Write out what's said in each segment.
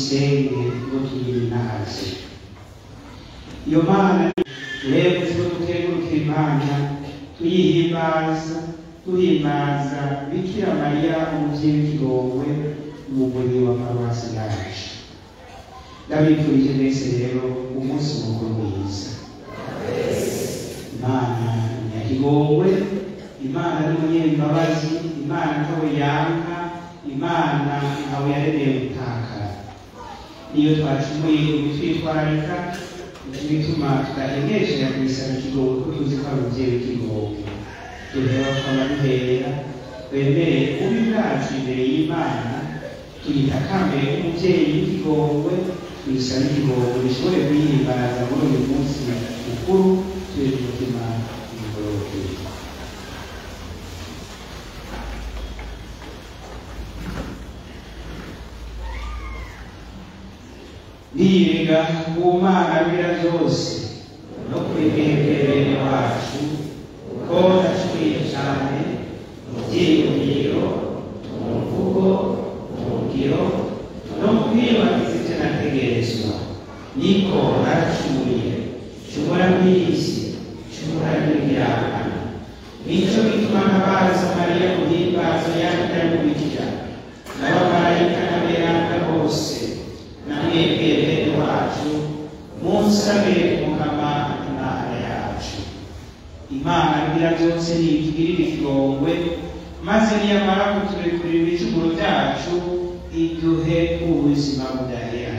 tuyisenge ngo tuyinaze iyo mana rero tuzo dukengurukira imana tuyihimbaza duhimbaza bikira mariya umuvyeyi w'ikigowe umugore wa paruwasi yacu ndabifurije mwese rero umunsi mukuru mwiza imana nyakigowe imana ni umunyembabazi imana ntawe yanka imana ntawe yaremeye gutakara niyo twacumuye ibitwitwararika bituma tudahengesera kuyisaba ikigowe kuko tuzi ko ari umuvyeyi w'ikigowe tureba tukaba duhera twemere ubi bwacu imbere y'imana tuyitakambere nk'umuvyeyi w'ikigowe tuyisaba ikigowe bishobore kuyihimbaza muri uyu munsi mukuru turi ku mutima imigororokere niyega ku mana bira byose no kwibwembere wacu ko ndashimiye cyane mu byiyumviro mu mvugo mu ngiro no mu kwibagiza ibyo nategerezwa niko naracumuye nshobora mw'isi nshobora n'ibirahano nicyo bituma ntabaza mariya guhimbaza yandamubikira n'abamarayika n'aberanga bose namwebwe bene wacu munsabire mukama imana yacu imana bigira byose nitugirire ikigongwe maze niyamara kuturekurira ibicumuro byacu iduhe ubuzima budahera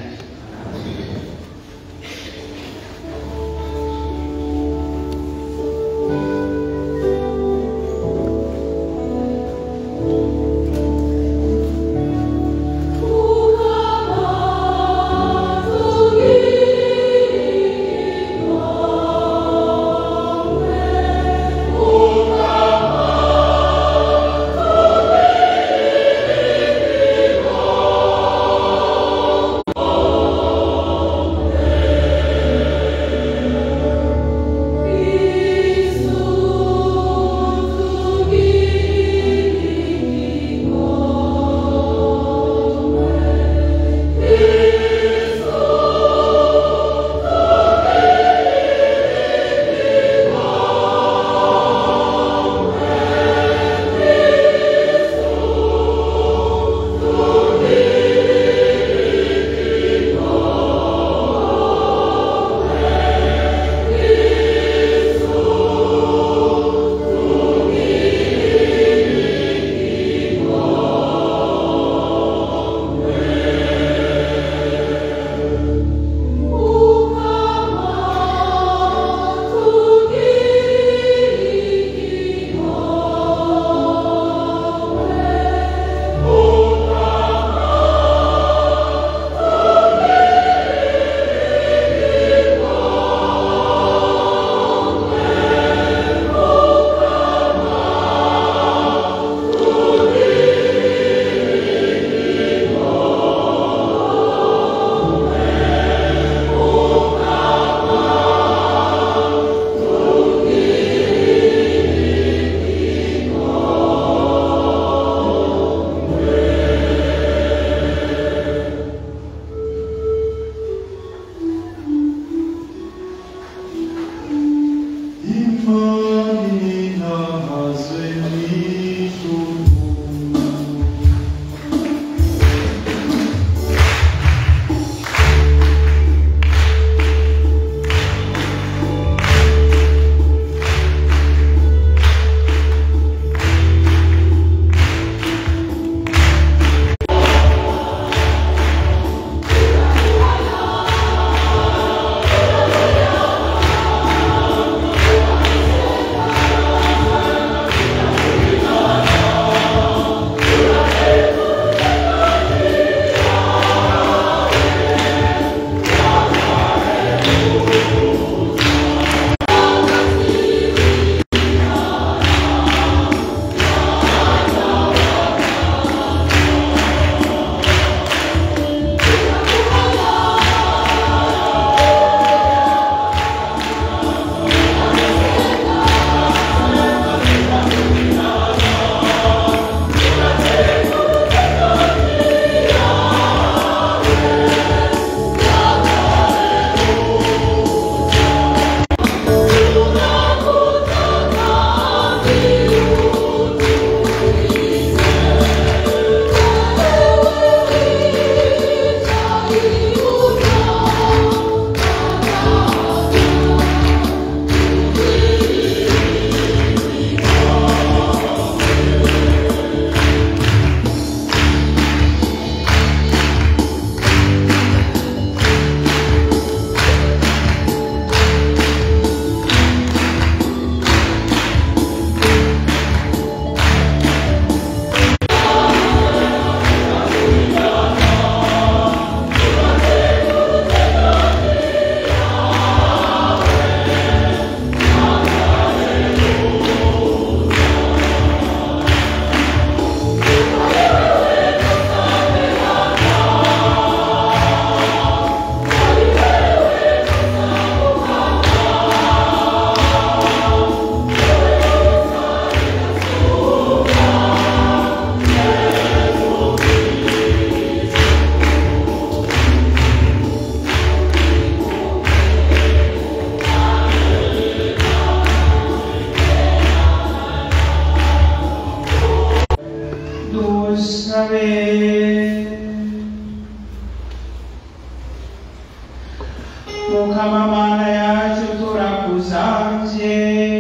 mukama mana yacu turakusavye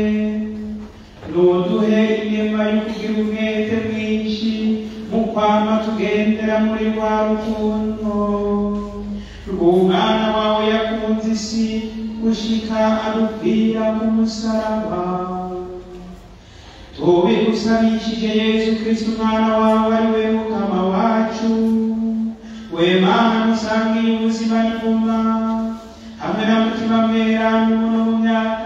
nuduhe inema yo kugira umwete mwinshi mu kwama tugendera muri rwa rukundo rw'umwana wawe yakunze isi gushika adupfira ku musaraba tubigusabishije yesu kristo umwana wawe ari we mukama wacu we mana musangiye ubuzima n'inguma hamwe na mutima mweranda umuntu mu myaka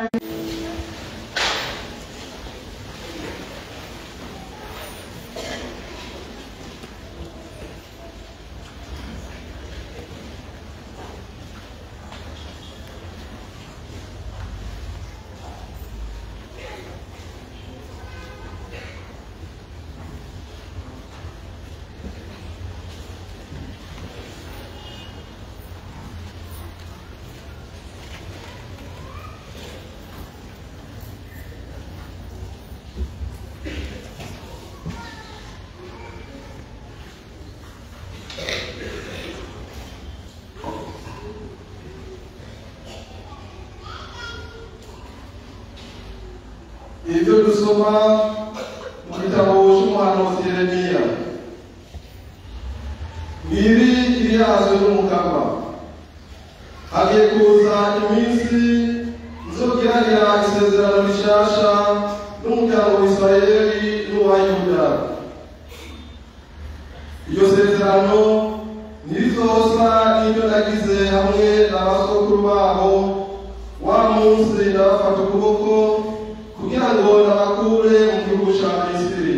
ibyo dusoma mu gitabo cy'umuhanuzi yeremiya ngiri iryazwe n'umukama hagiye kuza iminsi nzogiranira isezerano rishasha n'umuryango wa isirayeli n'uwa yuda iryo sezerano ntirizosa n'ibyo nagize hamwe n'abasokuru babo wa munsi ndabafata ukuboko kugira ngo nabakure mu gihugu cya misiri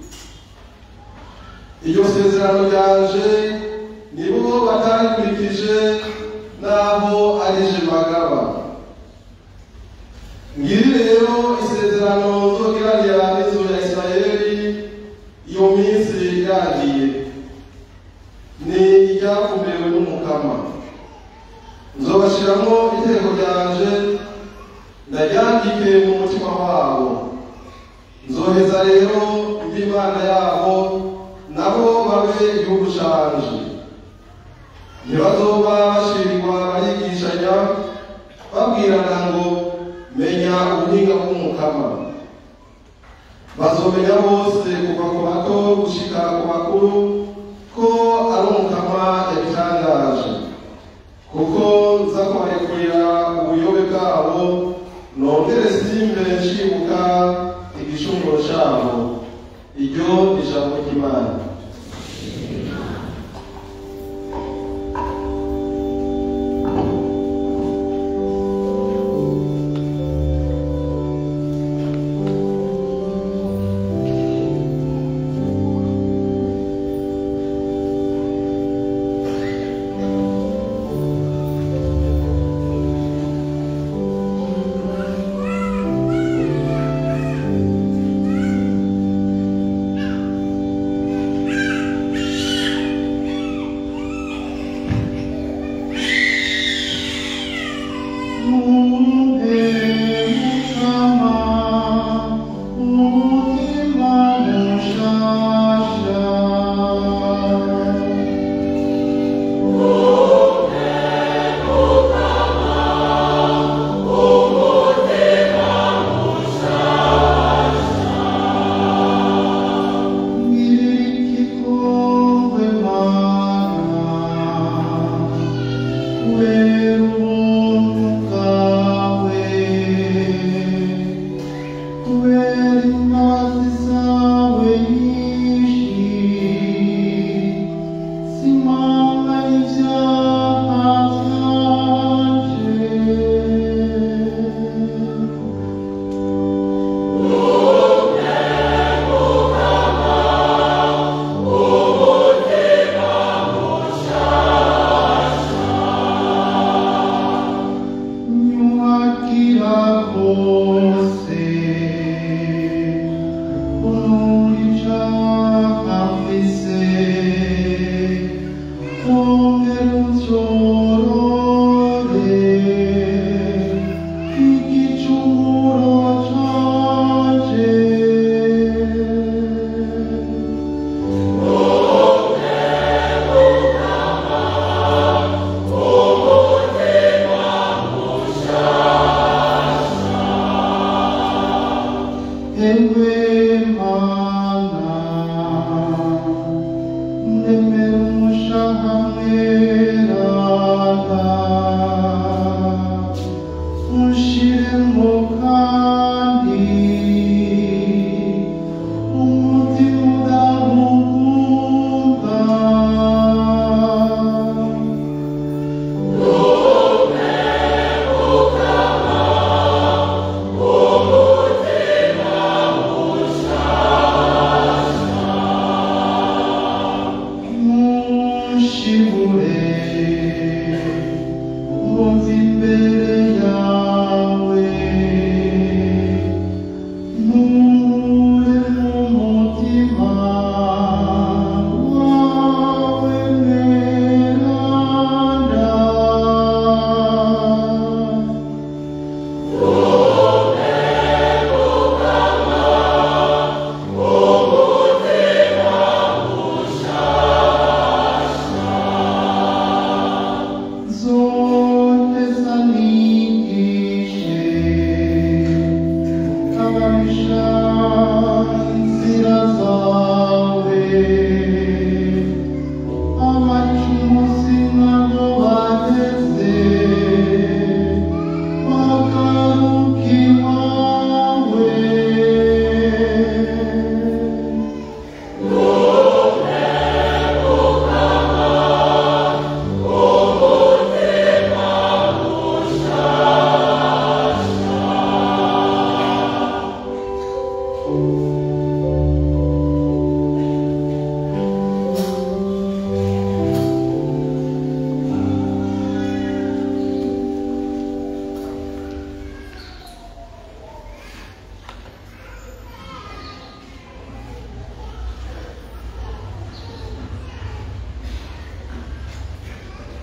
iryo sezerano ryanje nibo batarikurikije n'aho ari je bagaba ngiri rero isezerano nzogiranira n'inzu ya isirayeli iyo minsi yagiye ni iryakumiwe n'umukama nzobashiramo iteko ryanje ndaryandike mu mutima wabo nzoheza rero mbe imana yabo nabo babe igihugu canje ntibazoba bashirirwa barigishanya babwirana ngo menya ubuhinga bw'umukama bazomenya bose kuva ku bato gushika ku bakuru ko ari umukama yabitangaje kuko nza kubarekurira ubuyobe bwabo nongere simbe nshibuka igishunguro cyabo iryo ni ijambo ry'imana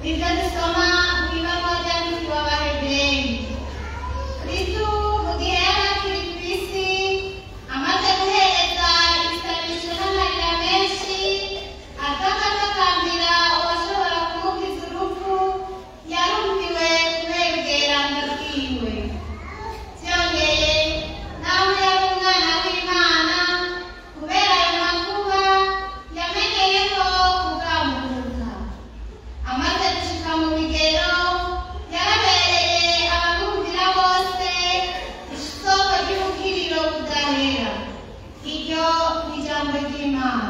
nibyo dusoma mu ibaruwa ryandikirwa abahebureri kristu mu gihe yari akiri ku isi amaze guhereza ibisabisho n'amarira menshi atakatakambira uwashobora kumukiza urupfu yarumviwe kubera ubweranda bwiwe byongeye nawe yari umwana w'imana kubera ayo makuba yamenyeye ko kugamuka amaze gushika mu bigero yarabereye abamwumvira bose isoko ry'ubukiriro budahera iryo ni ijambo ry'imana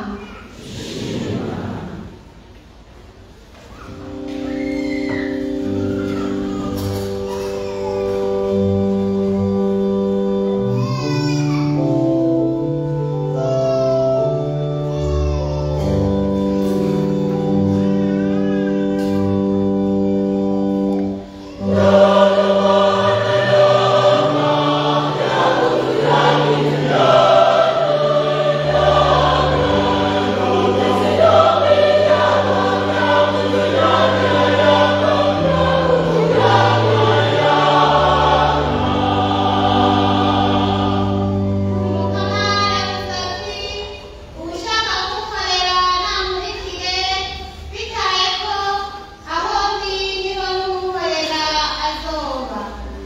umukama yavuze ati ushaka kumukorera namurikire bitaye ko aho ndi niho n'umukorera azoba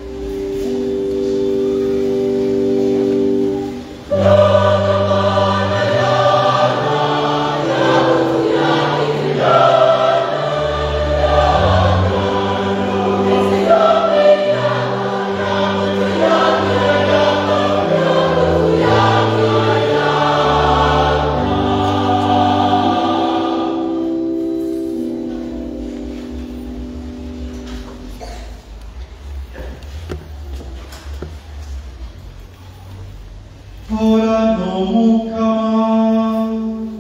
Ora no mukama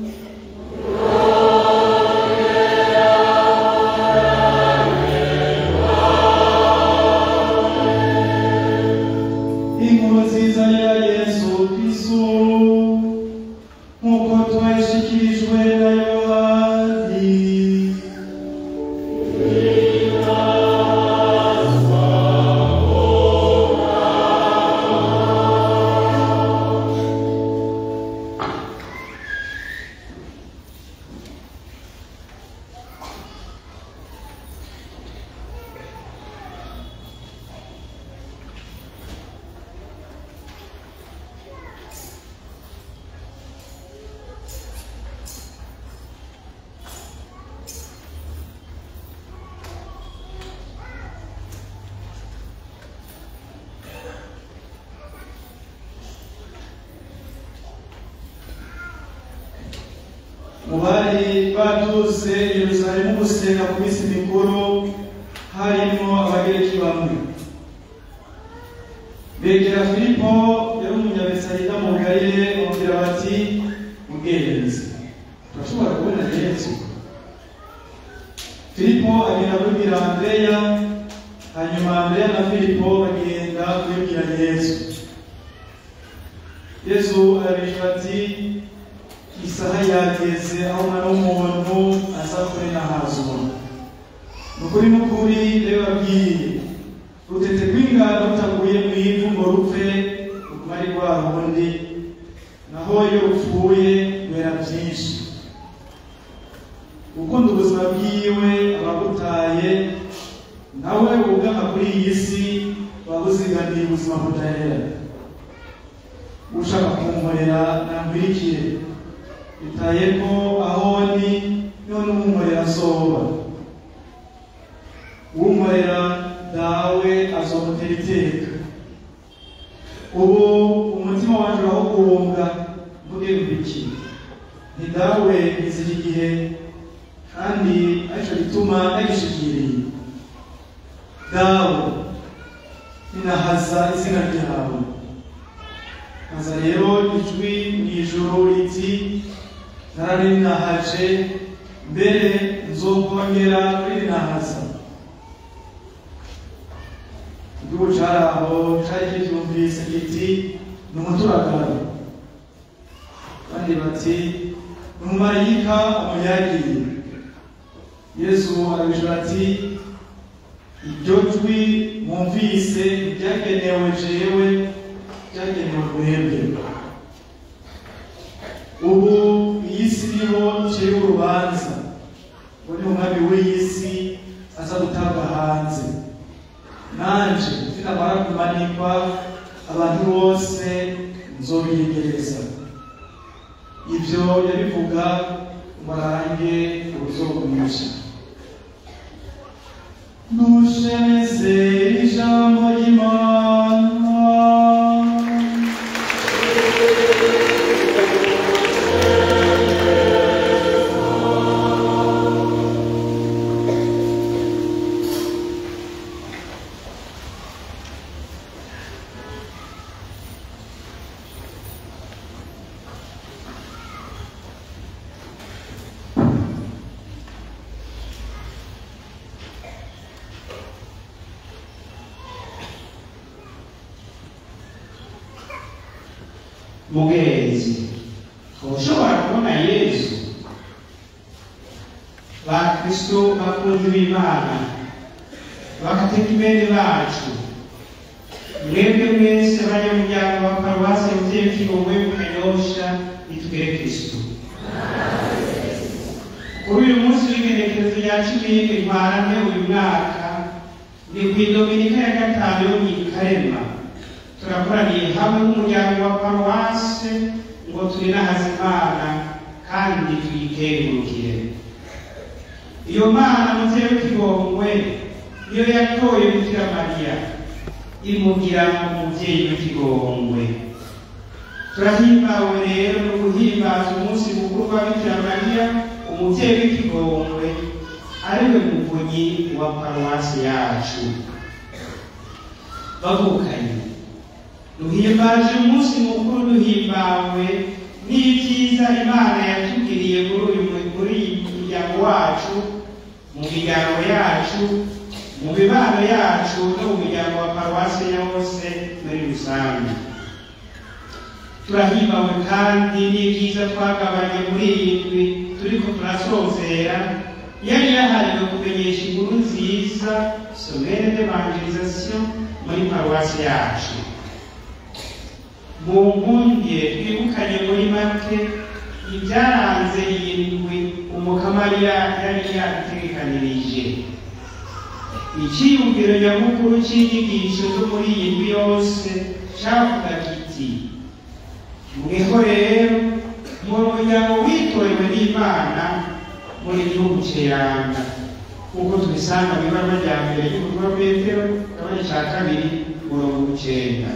inkuru nziza ya yesu kristu nk'uko twayishikirijwe na yohani mu bari baturutse i yerusalemu gusenga ku minsi mikuru harimo abagereki bamwe begera filipo yari umunyabesayida mu galile bamubwira bati mugenzi turashobora kubona yesu filipo agenda kubibwira andreya hanyuma andreya na filipo bagenda kubibwira yesu yesu arabishyura ati isaha yageze aho umwana w'umuntu aza kuri nahazwa ni ukuri n'ukuri rero babwiye rutete rw'ingano rutaguye mu ivu ngo rupfe ruguma ari rwa rundi naho iyo rupfuye rwera byinshi gukunda ubuzima bwiwe abagutaye nawe ugana kuri iyi si waba uziganiye ubuzima budahera ushaka kumurera nambirikire bitaye ko aho ndi none umumurera azoba umurera dawe azomutera iteka ubu umutima wanjye urawukunga mvuge mbiki ni dawe izi iki gihe kandi aricyo gituma nagishikiriye dawe ninahaza izina ryawe haza rero ijwi mu ijuru riti nararinahaje mbere nzokongera kurinahaza igihugu cari aho cari kivyumvise kiti ni umuturagaro kandi bati ni umumarayika amunyagiye yesu arabishura ati iryo jwi mwumvise ryagenewe jewe ryagenewe mwebwe ubu iyi si niho ncira urubanza ngo ni umwami w'iyi si aza gutabwa hanze nanje sinamara kumanikwa abantu bose nzobiyegereza ibyo yabivuga umurange uruzogumisha nushemeze ijambo ry'imana mugenzi ushobora kubona yesu bakristo bakunzi b'imana bakateka imene bacu mwebwe mwese abanyamuryango ba paruwasi muvyeyi kigongwe mu kanyosha nitugere kristo kuri uyu munsi w'igenekerezo rya cumi ntwarante uyu mwaka ni kw'idominika ya gatanu yo mw'ikarema turakoraniye hamwe nk'umuryango wa paruwase ngo turinahaze imana kandi tuyikengurukire iyo mana muvyeyi w'ikigongwe niyo yatoye bikira mariya imugira umuvyeyi w'ikigongwe turahimbawe rero no guhimbaza umunsi mukuru wa bikira mariya umuvyeyi w'ikigongwe ariwe muvunyi wa paruwasi yacu bavukanye duhimbaje umunsi mukuru duhimbawe n'ibyiza imana yatugiriye muri uyu muri iyi muryango wacu mu miryango yacu mu mibano yacu no mu miryango wa paruwasi yose muri rusange turahimbawe kandi n'ibyiza twagabanye muri iyi ndwi turiko turasozera yari yahariwe kumenyesha inkuru nziza somere d'evangelisation muri paruwasi yacu mu nkundire twibukanye muri make ibyaranze iyi ndwi umukamarira yari yadutegekanirije icyiyumviro nyamukuru cy'inyigisho zo muri iyi ndwi yose cyavuga kiti mweho rero mu muryango witorewe n'imana muri gihugu cyeranga nk'uko tubisanga mu ibara rya mbere ry'ubutumwa petero kabone cya kabiri murongo icyenda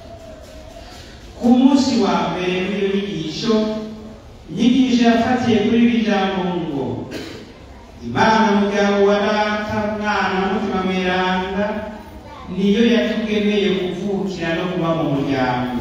ku munsi wa mbere w'iyo nyigisho inyigisho yafatiye kuri iri jambo ngo imana muryango wa data mwana mutima mweranda niyo yatugeneye kuvukira no kuba mu muryango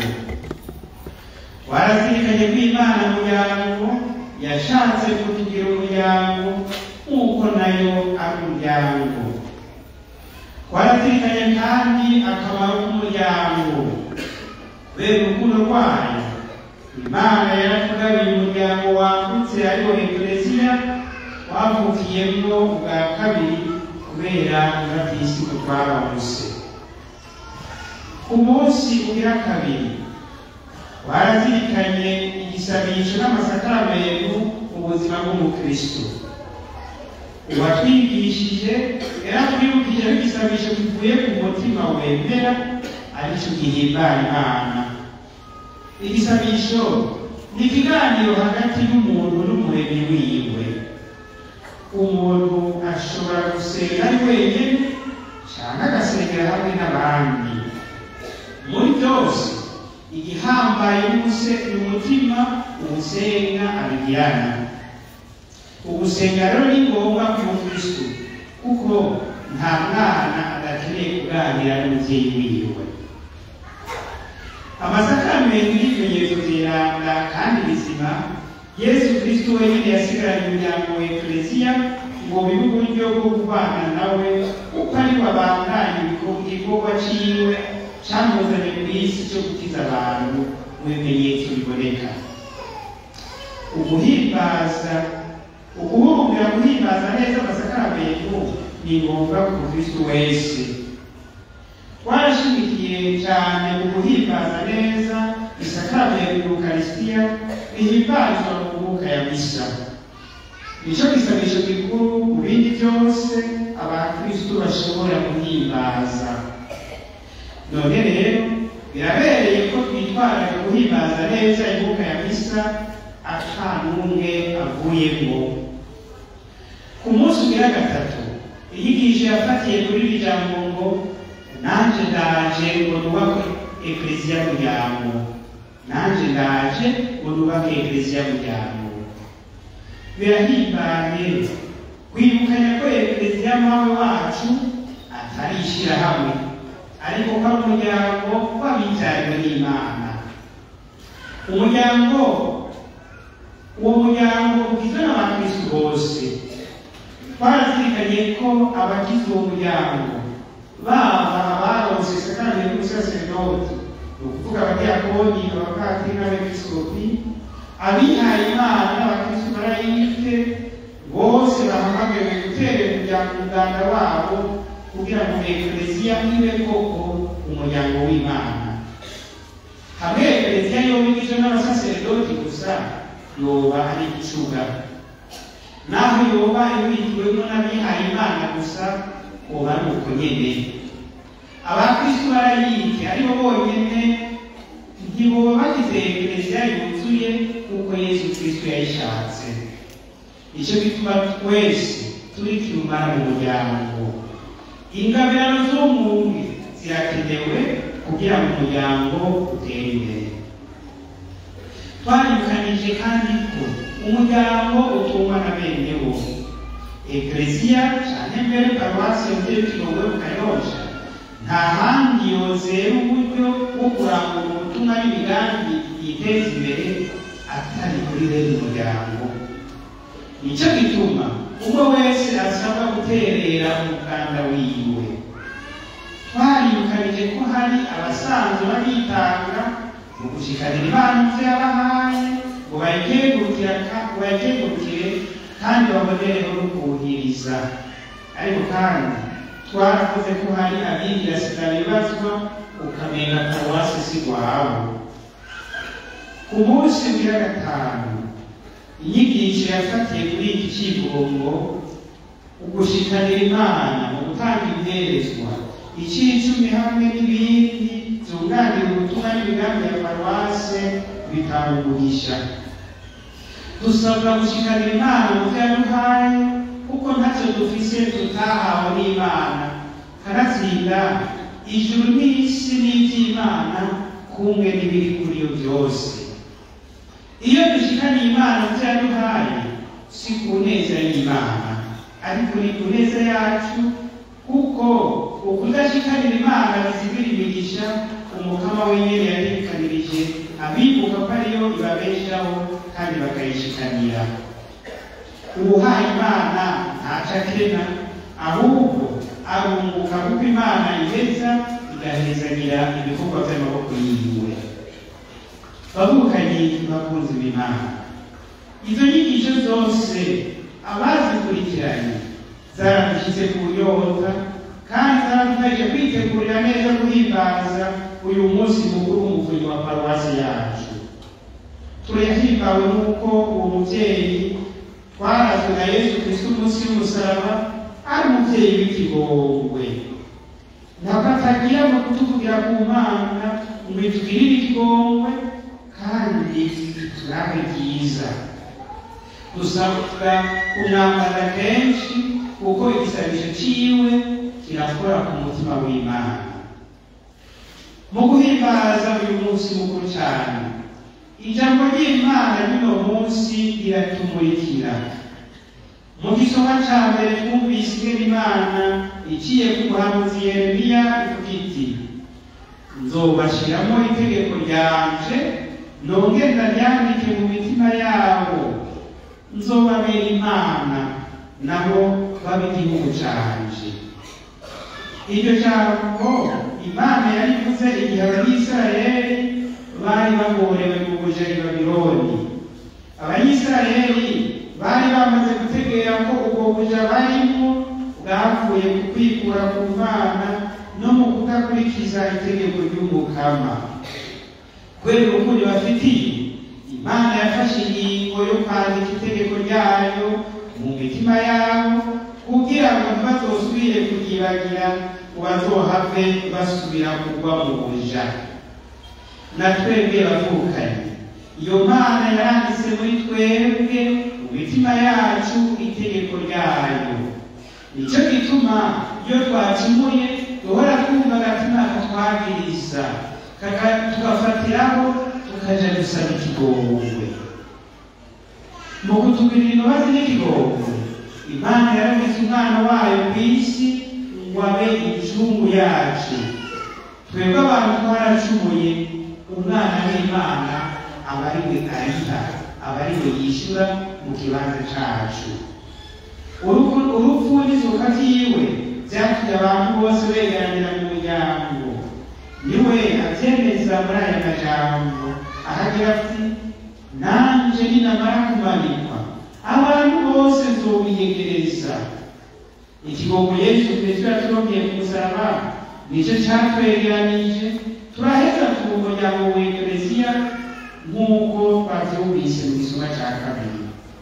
warazirikanye ko imana muryango yashatse kutugira umuryango nk'uko nayo ari umuryango warazirikanye kandi akamaro k'umuryango kubera urukundo rwayo imana yaratugabiye umuryango wagutse ariwo ekereziya wavukiyemo ubwa kabiri kubera urabyisigo twaramuse ku munsi ugira kabiri warazirikanye igisabisho n'amasakaramentu mu buzima bw'umukristo uwatwigishije yaratwibukije ko igisabisho kivuye ku mutima wemera aricyo gihimbara imana igisabisho ni ikiganiro hagati y'umuntu n'umuremyi wiwe umuntu ashobora gusenga ari wenyine cyangwa agasengera hamwe n'abandi muri byose igihambaye n'umuse ni umutima uwusenga abigirana ugusenga rero ni ngombwa ku mukristo kuko nta mwana adakeneye kuganira n'umubyeyi wiwe amasakaramentu n'ibimenyetso byiranga kandi bizima yesu kristo wenyine yasigaranye umuryango wa ekleziya ngo bibe uburyo bwo kubana nawe kuko ari we abandanya igikorwa ciwe camuzanye ku isi cyo gukiza abantu mu bimenyetso biboneka uguhimbaza ukubumbira guhimbaza neza amasakaramentu ni ngombwa ku mukristo wese twarashimikiye cyane mu guhimbaza neza isakaramentu y'ukarisitiya rihimbazwa mu mwuka ya misa nicyo gisabisho gikuru mu bindi byose abakristo bashobora guhimbaza none rero birabereye ko twitwaraga guhimbaza neza imbuga ya misa ata n'umwe avuyemo ku munsi ugira gatatu inyigisho yafatiye kuri iri jambo ngo nanjye ndaje ngo nubake ekleziya muryango nanjye ndaje ngo nubake ekleziya muryango birahimbaye kwibukanya ko ekleziya mawe wacu atari ishyirahamwe ariko ko ari umuryango w'abibyariwe n'imana umuryango uwo muryango ugizwe n'abakristu bose twarazirikanye ko abagize uwo muryango baba abaronse sakramenti y'ubusaserdoti ni ukuvuga abadiyakoni abapatiri n'abepiskopi abihaye imana n'abakristu barayite bose bahamagawe gutera umuryango umuganda wabo kugira ngo ekleziya ibe koko umuryango w'imana hamwe ekleziya yoba igizwe n'abasaserdoti gusa yoba ari igicuga naho yoba ibitiwemo n'abihaye imana gusa uba ari uko nyene abakristu barayite aribo bonyene ntiboba bagize ekleziya yuzuye kuko yesu kristo yayishatse nicyo gituma twese turi kirumara mu muryango ingabirano z'umuntu zirakenewe kugira ngo umuryango utere imbere twaribukanije kandi ko umuryango utungwa na bene wo ekleziya cyane mbere paruwasi yongeye kigowe mu kanyosha nta handi yozera uburyo bwo kurangura ubutumwa n'imigambi yiteza imbere atari kuri bene umuryango nicyo gituma umwe wese asabwa guterera umuganda wiwe twaribukanije ko hari abasanzwe babitanga mu gushikanira impano yabahaye ngo bayikengurukire kandi babonereho no kuwuhiriza ariko kandi twarakoze ko hari abigira sida bibazwa ukamenya paruwasi si rwabo ku munsi ugira gatanu inyigisho yafatiye kuri iki kivugo ugushikanira imana mu gutanga imperezwa icicumi hamwe n'ibindi byunganira ubutumwa n'imigambi ya paruwase bitanga umugisha dusabwa gushikanira imana mu byo yaduhaye kuko ntacyo dufise tutahawe n'imana kanatsinda ijuru n'isi n'iby'imana kumwe n'ibiri kuri yo byose iyo dushikaniye imana mu byo yaduhaye si ku neza y'imana ariko ni ku neza yacu kuko ukudashikanira imana bizibira imigisha umukama wenyine yatekanirije abibuka ko ariyo ibabeshaho kandi bakayishikanira uwuhaye imana ntaco akena ahubwo arunguka kuko imana iheza igahezagira ibikorwa by'amaboko yiwe bavukanye bakunzi b'imana izo nyigisho zose abazikurikiranye zaradushyize ku nyota kandi zaradufashije kwitegurira neza guhimbaza uyu munsi mukuru w'umuvunyi wa paruwasi yacu turahimbawe n'uko uwo mubyeyi twarazwe na yesu kristo umunsi w'umusaraba ari umubyeyi w'ikigongwe ntabwo atagira ngo kutuvugira ku mana ngo itugirire ikigongwe kandi turabe byiza dusabwa kumwambara kenshi kuko igisabisho ciwe kirakora ku mutima w'imana mu guhimbaza uyu munsi mukuru cyane ijambo ry'imana ry'uno munsi riratumurikira mu gisoma cya mbere twumvise ingene imana iciye ku muhanuzi yeremiya ivuga iti nzobashiramo itegeko ryanje nongere ndaryandike mu mitima yabo nzobabera imana nabo babe igihugu canje iryo jambo imana yarivuze igihe abanyisirayeli bari bagorewe mu buja i babironi abanyisirayeli bari bamaze gutegera ko ubwo buja barimo bwavuye ku kwikura ku mana no mu kudakurikiza itegeko ry'umukama kubera urukundo bafitiye imana yafashe ingingo yo kwandika itegeko ryayo mu mitima yabo kugira ngo ntibazosubire kuryibagira ngo bazohave basubira kugwa mu buja na twebwe bavukanye iyo mana yaranditse muri twebwe mu mitima yacu itegeko ryayo nicyo gituma iyo twacumuye duhora twumva agatima katwagiriza tugafatiraho tukaja gusaba ikigongwe mu kutugirira imbabazi n'ikigongwe imana yaragize umwana wayo ku isi ngo abe incungu yacu twebwe abantu twaracumuye umwana w'imana aba ari we ariha aba ari we yishyura mu kibanza cacu urupfu urupfu n'izuka ryiwe byatumye abantu bose begeranira mu muryango niwe abyemeza muri aya majambo ahagira ati nanje ninamara kumanikwa abantu bose nzobiyegereza ikigongo yesu kristo yaturongeye ku musaraba nicyo cyatwegeranije turaheza tuba umuryango w'ekereziya nk'uko twabyumvise mu gisoma cya kabiri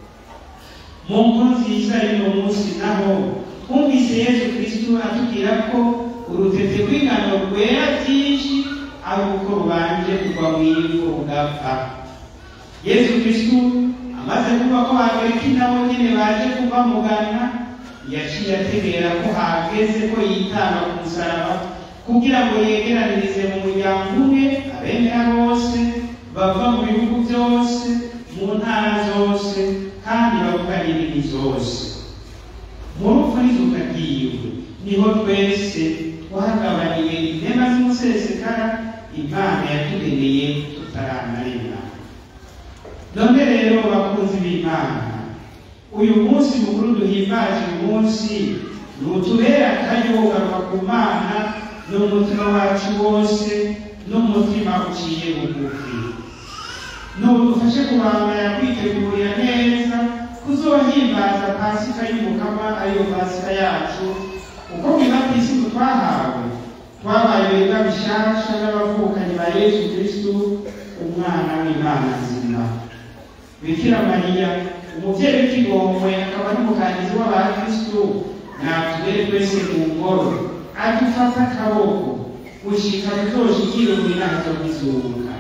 mu nkuru nziza y'uno munsi naho twumvise yesu kristo atubwira ko urutete rw'ingano rwera byinshi ari uko rubanje kugwa mu ivu rugapfa yesu kristo amaze kuba ko hagereka nabo nyine baje kubamugana yaciye ategera ko hageze ko yitanga ku musaraba kugira ngo yegeranirize mu muryango umwe abemera bose bava mu bihugu byose mu ntara zose kandi bavuganye indimi zose mu rupfu n'izuka ryiwe niho twese twagabaniye inema z'umusesekara imana yatugeneye tutaranarema none rero bakunzi b'imana uyu munsi mukuru duhimbaje uyu munsi ni utubera akayogarwa ku mana n'umutima wacu wose n'umutima uciye bugufi nudufashe kubandanya kwitegurira neza kuzohimbaza pasika y'umukama ariyo pasika yacu uko bwiza ku isi twahawe twabaye beza bishasha n'abavukanyi ba yesu kristu umwana w'imana nzima bikira mariya umubyeyi w'ikigongwe akaba n'umukangizi w'abakristu natugere twese mu ngoro adufata akaboko gushika tuzoshikire mu inama zo kwizuka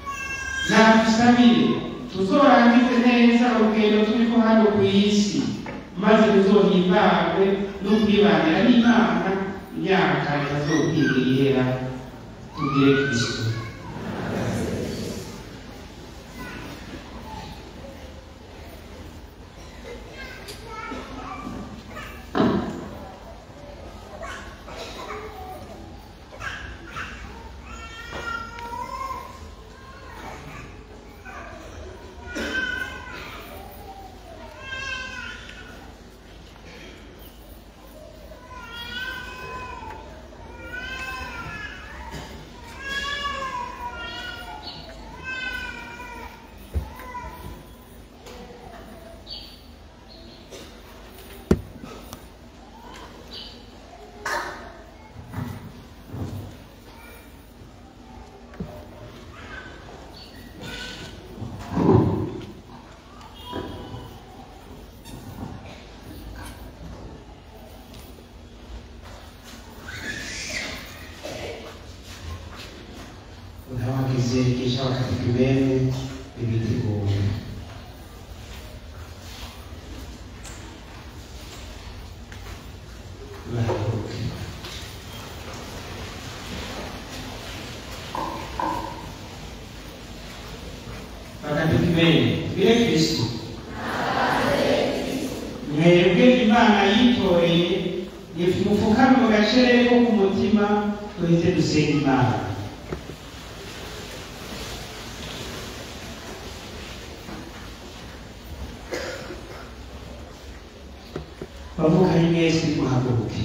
nadusabire tuzorangize neza urugendo turiko hano ku isi maze tuzohimbagwe n'ukwibanira n'imana imyaka itazokwiga ihera tugire kristo unawagize kisha wakati kiweme ibitigo baruke wakati kiweme vile kristo mwebwe imana yitoreye mufukame mu gacerere ko ku mutima duhite dusenga imana bavukanye mwese muhaguruke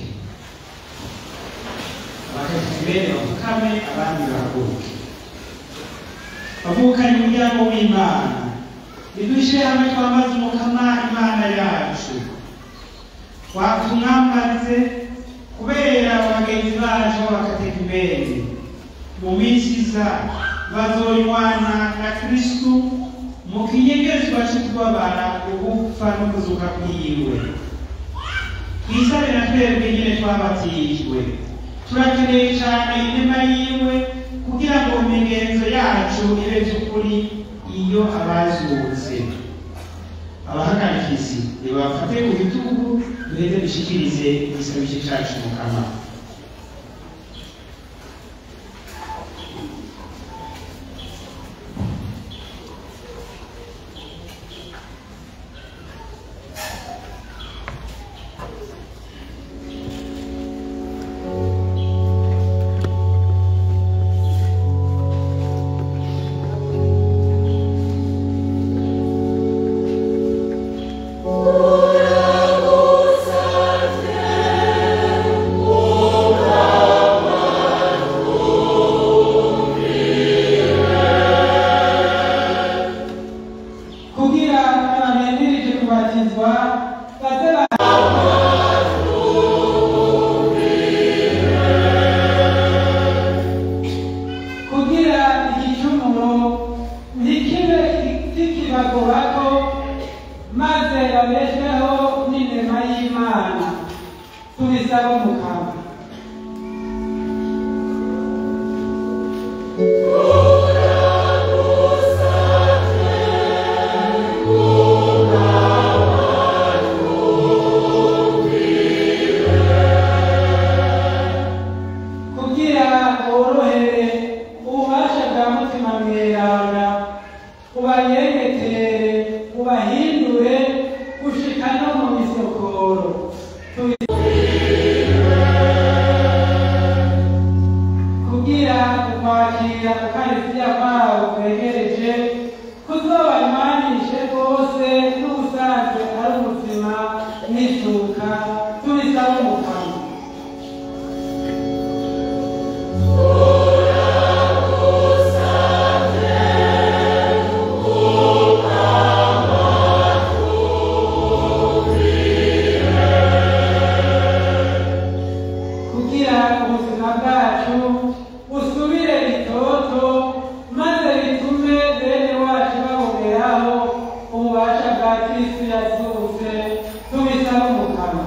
abakati bene bavukame abandi bahaguruke bavukanye umuryango w'imana nidushyire hamwe twamaze umukama imana yacu watumwambarize kubera bagenzi bacu b'abakatekimeni mu minsi iza bazoywana na kristu mu kinyegezwa cyo kubabara ugupfa no kuzuka kwiwe twisabe na twebwe nyine twabatijwe turakeneye cyane inema yiwe kugira ngo imigenzo yacu ibe by'ukuri iyo abazutse abahagarikizi nibafate ku bitugu duheze dushikirize igisabisho cyacu mukama kugira abahendirije kubatizwa baze ba- kugira igicumuro ntikibe kikibagorako maze babeshweho n'inema y'imana tubisaba umukama kugira worohere ububasha bwa mutima mweranda ubayengetere ubahindure gushika no mu misokoro Tubi- kugira ukwakira ukarisiya kwawo kwegereje kuzobanywanishe rwose n'ubusanzwe ari ubuzima n'isuka tubisaba umukama kugira ubuzima bwacu busubire bitoto maze bitume bene wacu baboneraho ububasha bwa kristu yazutse tubisaba umukama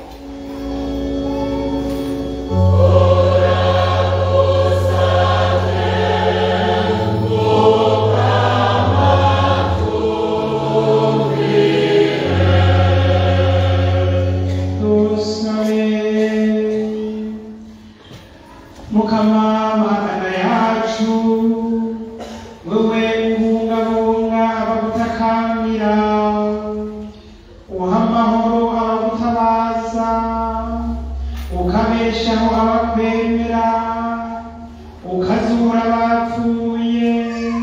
dusabe mukama magana yacu wewe ubungabunga abagutakambira uha amahoro abagutabaza ukabeshaho abakwemera ukazura abapfuye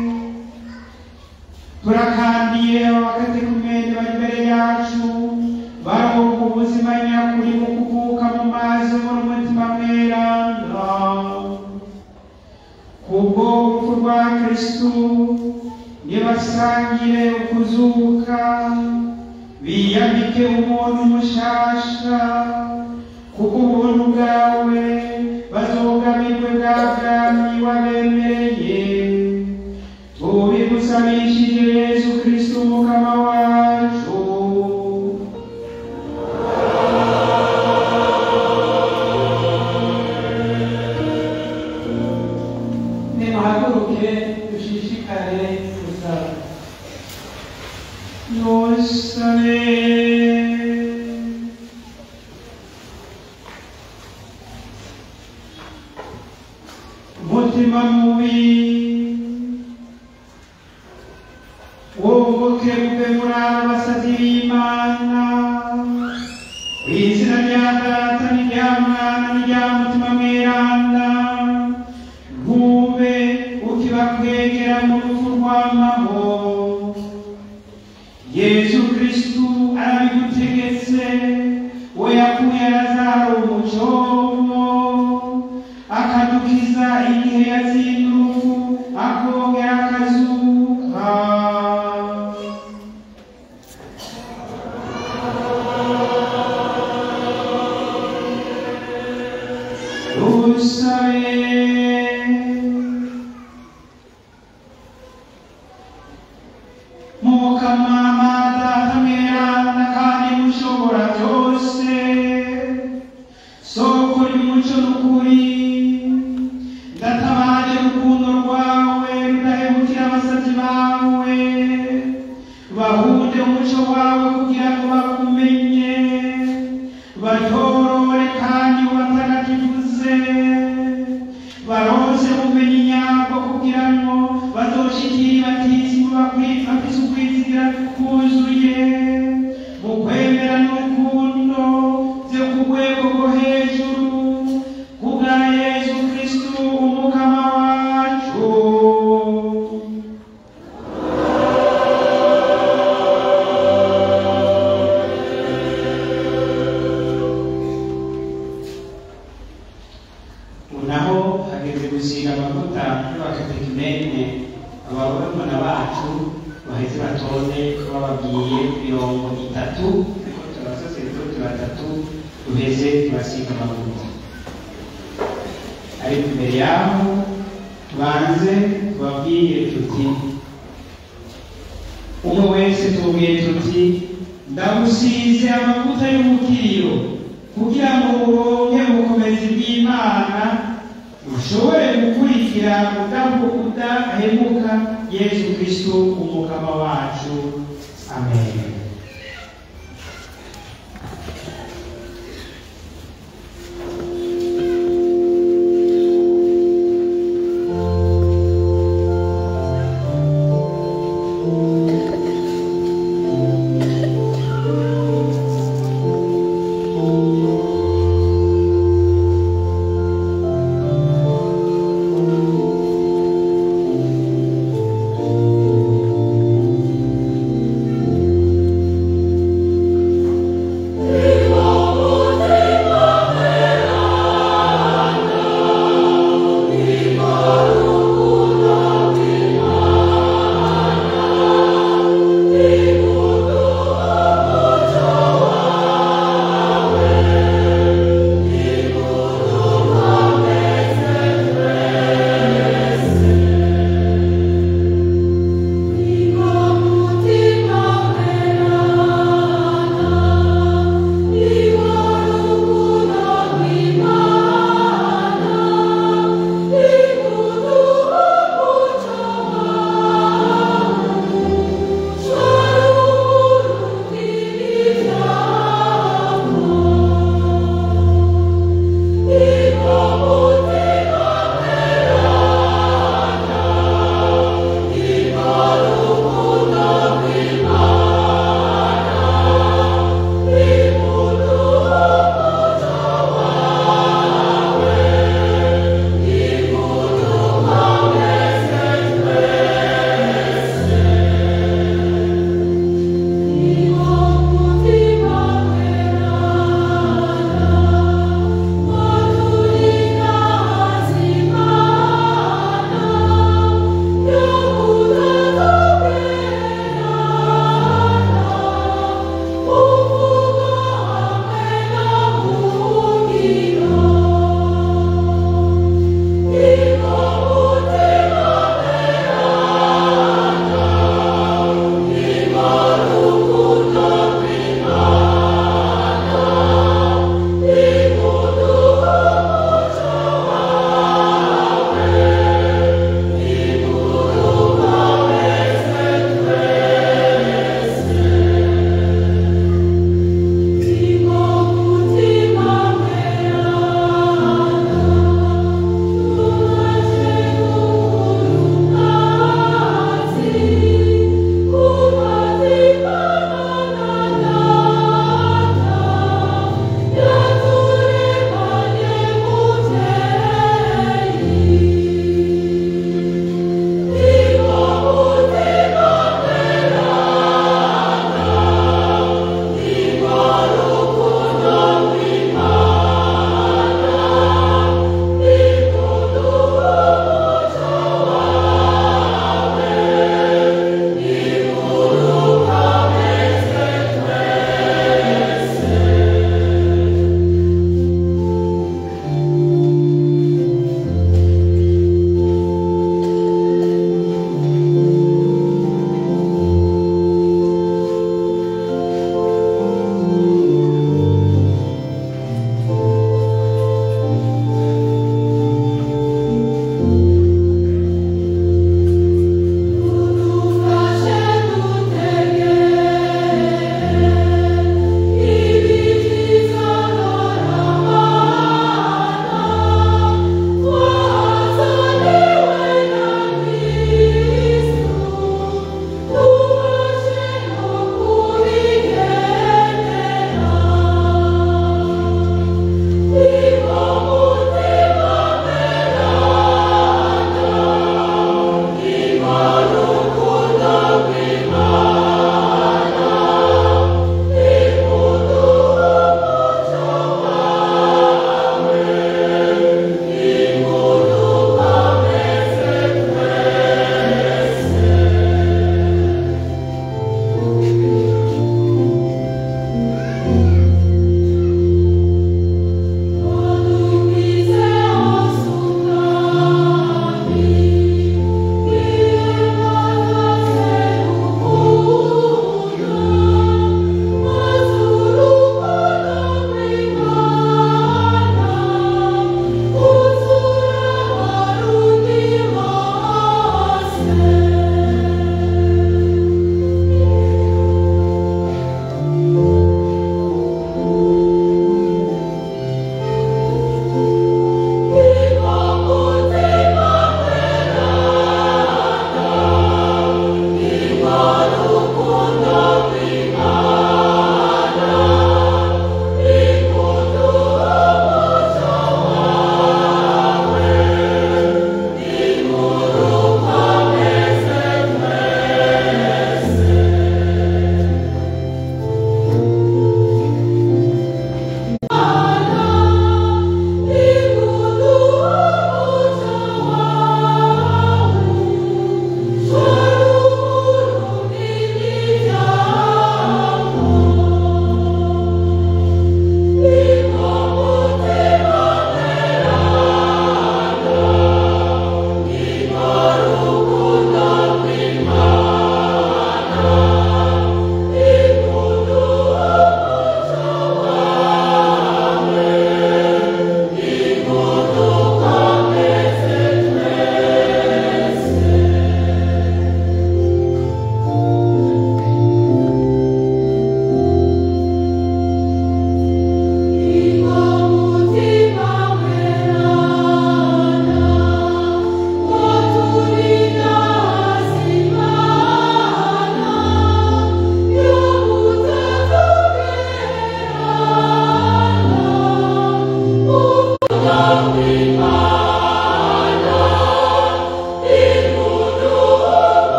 turakandiye abakatekumene bari imbere yacu baronka ubuzima nyakuri mu kuvuka mu mazi no mu mutima mweranda kubwo urupfu rwa kristu nibasangire ukuzuka biyambike umuntu mushasha kuko ubuntu bwawe bazogamirwe bwa bwami wabemereye tubigusabishije yesu kristu mukama wacu nimuhaguruke dushishikare gusaba Nostre mutima mubi woboke mube muri abasazi b'imana izina rya data n'irya mwana n'irya mutima mweranda ntube ukibakwegera mu rupfu rw'amahoro yesu kristu arabigutegetse we yakuye lazaro mu cyobo akadukiza igihe yazindurufu akongera akazuka dusabe mukama data mweranda kandi mushobora byose soko ry'umuco n'ukuri ndatabaje urukundo rwawe rudahemukira abasabyi bawe bahunde umuco wawe kugira ngo bakumenye batorore kandi ubatagatifuze baronse ubumenyi nyabwo kugira ngo bazoshikire batisimu bafise ukwizigira kuzuye mu kwemera n'urukundo vyo ku rwego rwo hejuru kubwa yesu kristu umukama wacu unaho hageze gusiga amavuta y'abakatekumene abarumuna bacu baheze batonde bababwiye mirongo itatu abasaseredoti batatu duheze tubasiga amavuta ariko imbere yaho tubanze tubabwire tuti umwe wese tubwiye tuti ndagusize amavuta y'umukiro kugira ngo uronke ubukomezi bw'imana ushobore gukurikira udahemuka yesu kristo umukama wacu amen Thank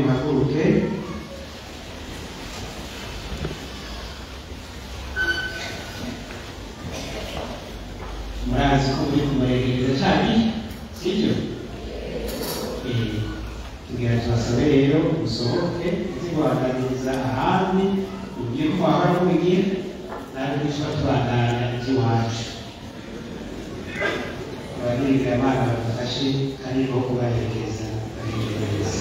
nimuhaguruke murazi ko muri kumuregereza cyane sibyo Eh, tugira tubasabe rero musohoke ziguhagarariza ahandi ugiye ko wahora mubigira natwe dushobora tubandanya iby'iwacu ababwiriza abana badufashe kandi bo kubaherekeza baherekeza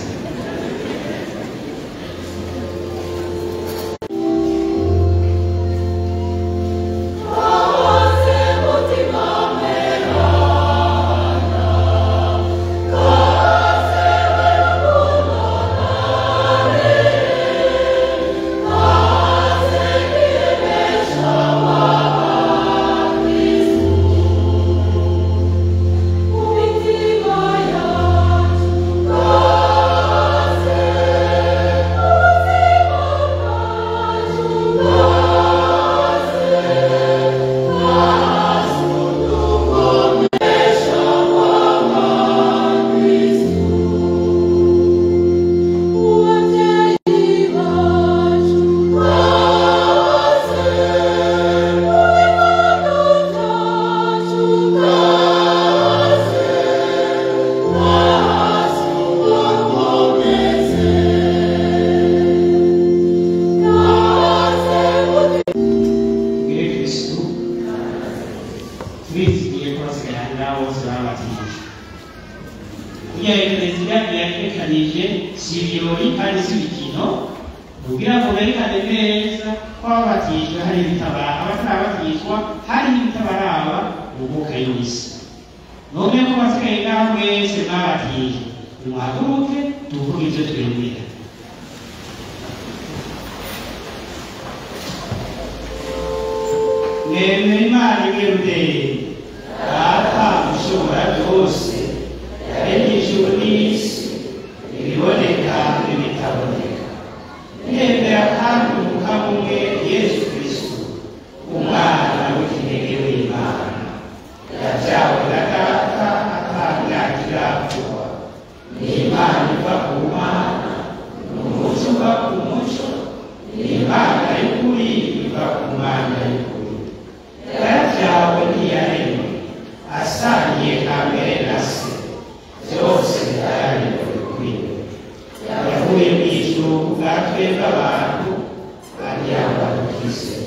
tubwire kristu turizigiye ko basigaranira bose babatije kugira ngo perezida yatekanije si ibirori kandi si ibikino kugira ngo berekane neza ko ababatijwe hari ibitabara abatarabatizwa hari n'ibitabaraba mu mwuka y'isi none ko basigaye ngaho mwese mwabatije nimuhaguruke tuvuge ibyo twemera mwemera imana imwe rudende data ushobora byose yaremye ijuru n'isi ibiboneka n'ibitaboneka mwemera kandi umukamo umwe yesu kristo umwana w'ikinege w'imana yabyawe na data atangagira kuba ni imana iva ku mana ni umuco uva ku muco ni imana y'ukuri iva ku mana y'ukuri yarabyawe ntiyaremwe asangiye kamere na se byose byaremwe kuri we yavuye mu ijuru bwa twebwe abantu agira ngo adukize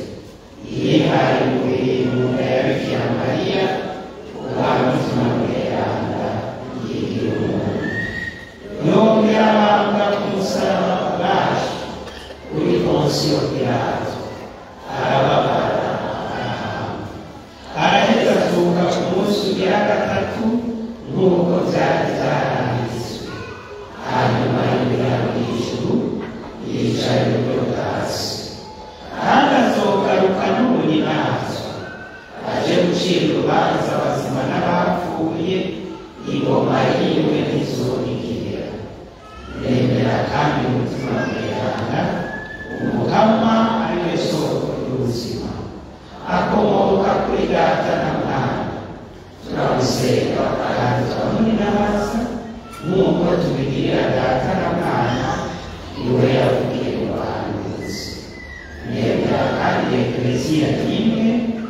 yihaye umubiri mu nda ya bikira mariya umwana umutima mweranda yigira umuntu yongera abambwa ku musaraba bwacu kuri ponsiyo pilato arababara arahamba araheza azuka ku munsi ugira gatatu nk'uko byari byaranditswe hanyuma yinjira mu ijuru yicaye iburyo bwa se kandi azogaruka n'ubunyinazwa aje gucira urubanza abazima n'abapfuye ingoma yiwe ntizonigirira nemera kandi umutima mweranda umukama ari we soko y'ubuzima akomoka kuri data na mwana turamusenga kandi turamuninabaza nk'uko tubigirira data na mwana iwe yavugiye mu bahanuzi nemera kandi ekleziya imwe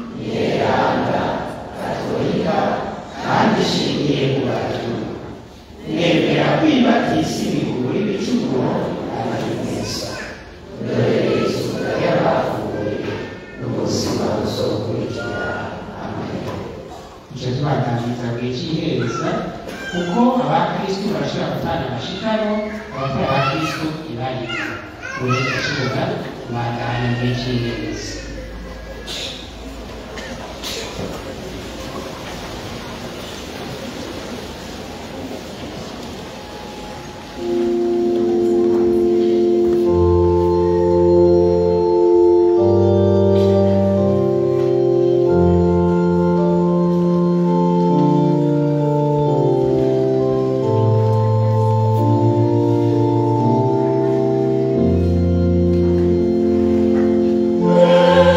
yeranda katolika kandi ishingiye ku batumwa nemera kwibatisa imiguru y'ibicumuro ari mwiza dore izuba ry'abapfuye n'ubuzima buzokurikira amen icyo tubaganiriza buri cy'ihereza kuko abakristu barashobora gutanga amashitaro abakora abakristu ibarika uretse kibuga kubandanya buri cy'ihereza Amen.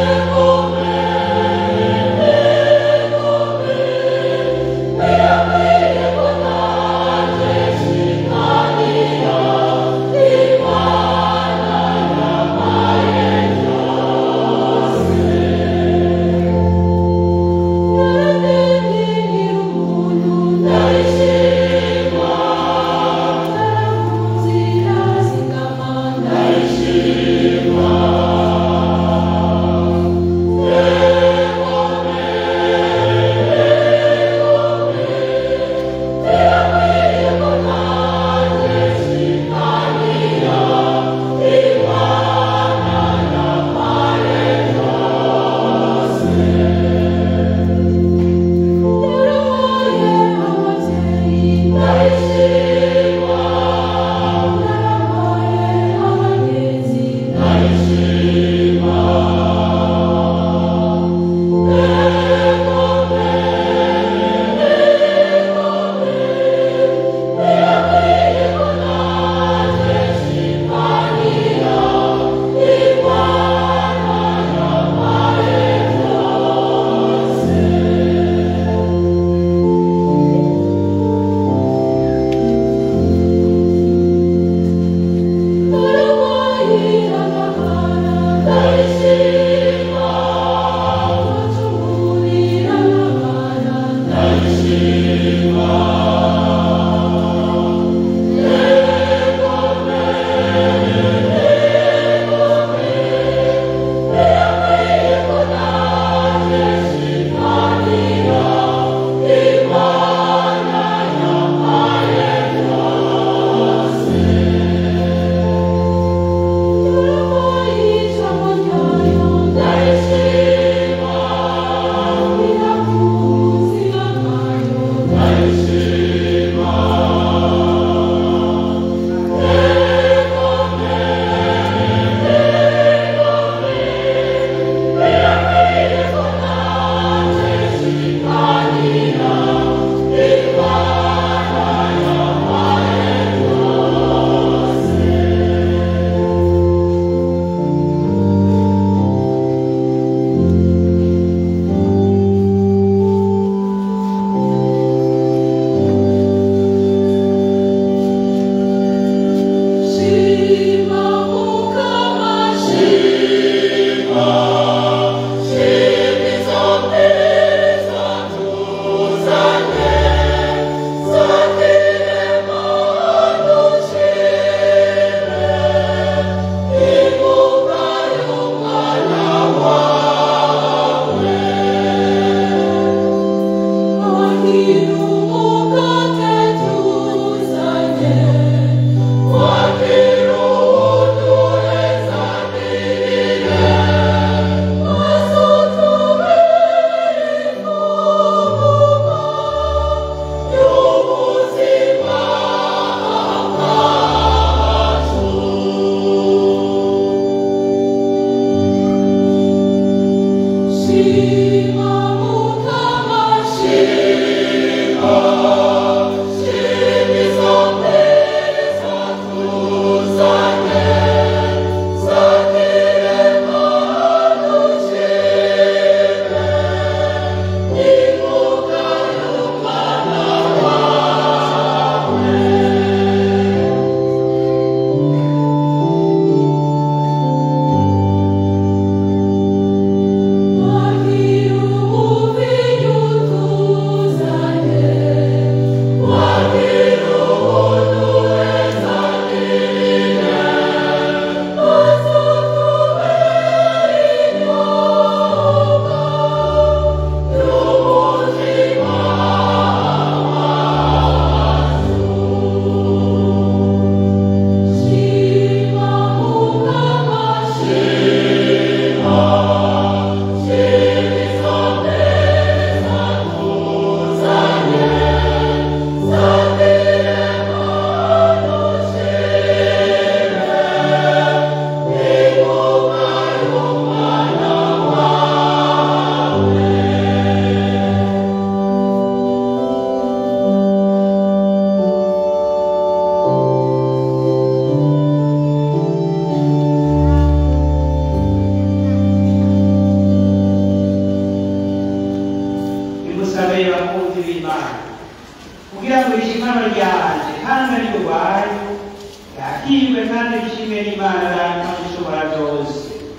ishimwe n'imana data ushobora byose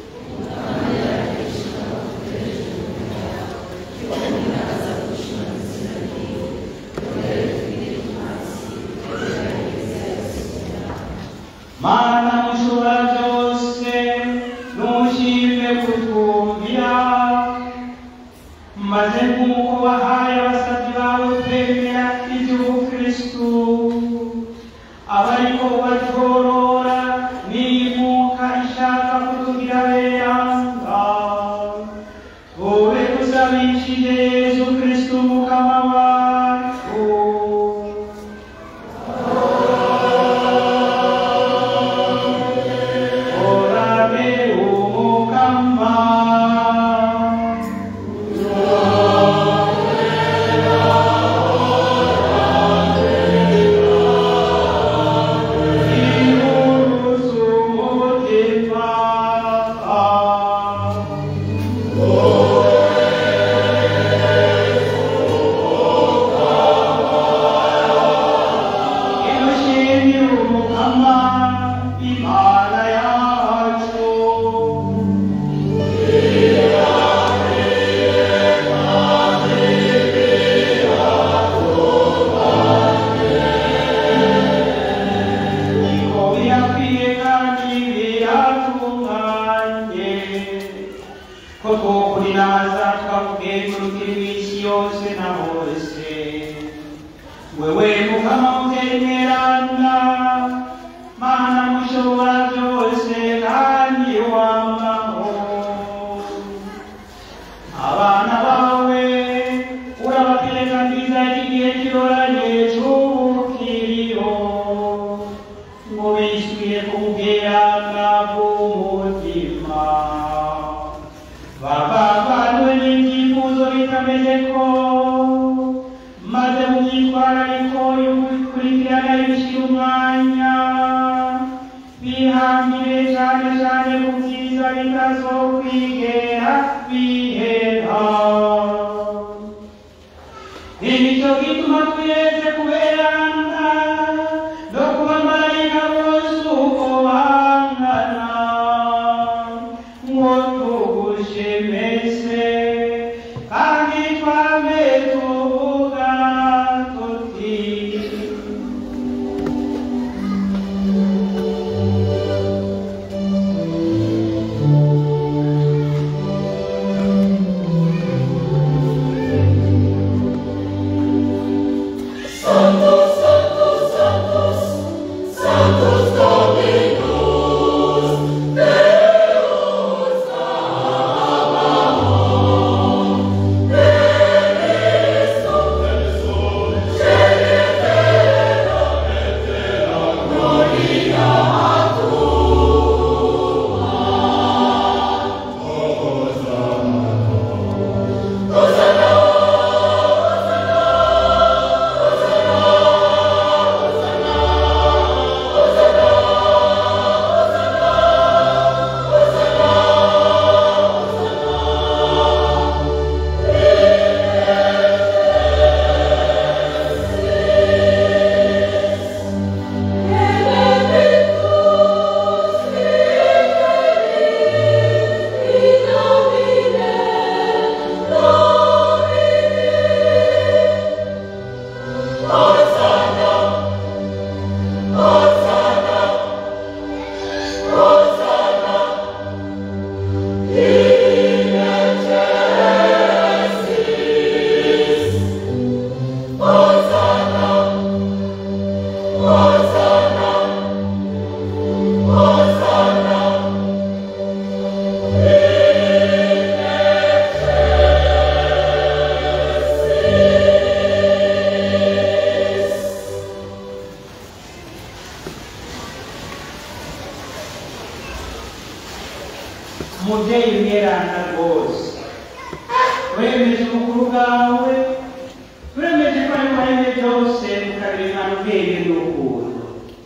mana mushobora byose ntushime kutwumvira maze nk'uko wahaye abasabyi bawe kwemera iby'ubukristu abariko batworora n'imuka ishaka kutugira beranga tube tusabishije yesu kristu mukama wacu orabe umukama Imana yacu niko birakwiye kandi biratunganye ko twokuriraza twakugenzurukira iminsi yose na hose wewe mukama utemerana mana mushobora byose kandi wambaho abana bawe urabatereka nziza y'igihe kiroranye cy'ubukiriyo ngo bishyuye ku bweranga bw'umutima bavavanywe n'ibyifuzo bitameze ko maze mu myitwarariko y'ukurikirana y'ibishyira umwanya bihambire cyane cyane ku byiza bitazokwigera bihera nicyo gituma twese kuberana no kuba marayika bose uko bangana ngo tugushemese kandi twame tuvuga tuti umubyeyi mweranda rwose uremeje ubukuru bwawe uremeje ko ari waremye byose ukabiremana ubwenge n'urukundo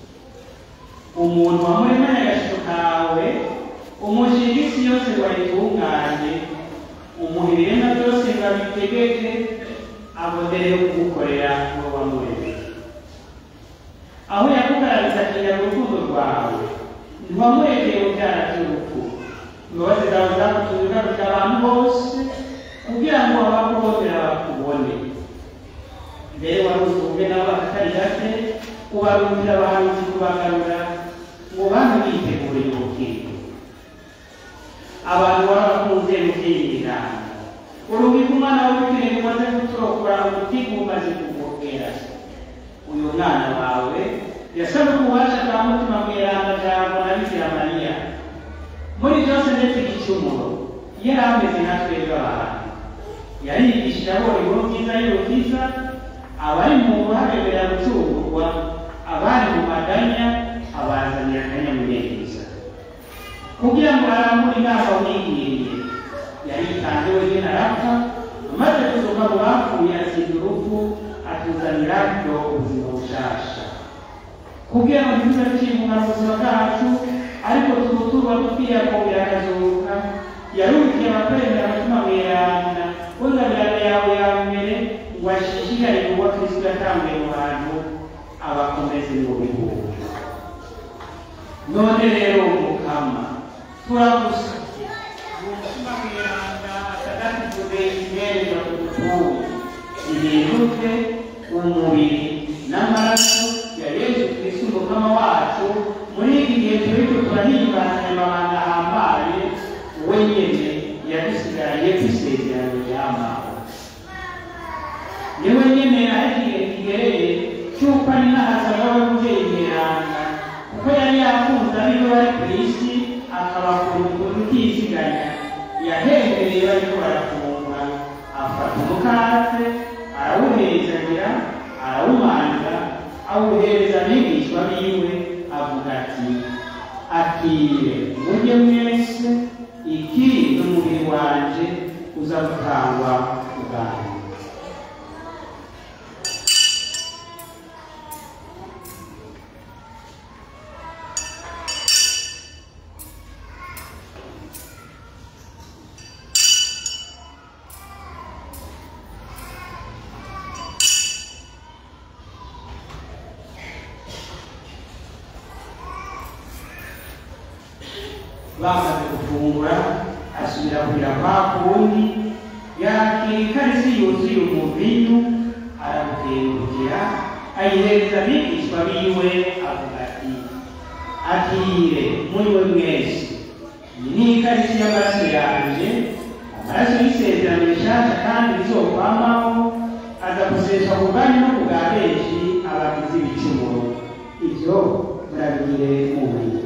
umuntu wamuremanye agaciro kawe umushinga isi yose ngo ayitunganye umuha ibiremwa byose ngo abitegeke abonereho kugukorera ngo wamuremye aho yakugaragaza mu rukundo rwawe uwamurekeye ubyara by'urupfu imbabazi zawe zakutuye ugarukira abantu bose kugira ngo abakubonera bakubone mbere waruzumve nabo akatari gake ubarundira abahanuzi kubagarura ngo bantu biteguriye ubukiriro abantu warabakunze mukirira urubika umwana w'ubukiriro umaze gutorokora umutima umaze kugogera uyu mwana wawe yasabwe ububasha bwa mutima mweranda jambo na bikira mariya muri byose ndetse igicumuro yari ameze nka twebwe abantu yarigishije abona inkuru nziza y'urukiza abari mu buharebera gucungurwa abari mu maganya abazanira akanyamuneza kugira ngo arambure inama umwigiriye yaritanze wenyine arapfa amaze kuzuka mu bapfuye asinda urupfu atuzanira byo ubuzima bushasha kugira ngo ntituze ducibwa mu buzima bwacu ariko tubuturwa dukwiye kongera akazuka yarukiye abakorera umutima mweranda w'ingabirano yawe ya mbere ngo ashishikare kuba kristo yatambuye mu bantu abakomeze mu bihugu none rero mukama turagusabye umutima mweranda atagatifuze imereza kudutuye ibiruke umubiri n'amaraso ya yesu kristo umukama wacu muri iki gihe turiko turahimbana amabanga ahambaye we nyene yadusigaranye kw'isezerano ry'amaho niwe nyene aho igihe kigereye cy'uko ari n'ahazana w'ababyeyi mweranda kuko yari yakunze abiwe bari ku isi akabakunda ukuntu utiziganya yahengereye bariko barafungura afata umukate arawuhezagira arawumanza awuhereza abigishwa biwe avuga ati akire murye mwese iki ni umubiri wanje uza gutangwa ubwanyu bamaze gufungura asubira kugira kwa kundi yakira ikarisi yuzuye umuvinyu arawukengukira ayihereza abigishwa biwe avuga ati akire muri we mwese iyi ni ikarisi y'amaraso yanje amaraso y'isezerano rishasha kandi rizokwamaho aza guseswa ku bwanyu no ku bwa benshi abagize ibicumuro ibyo murabigire mubiri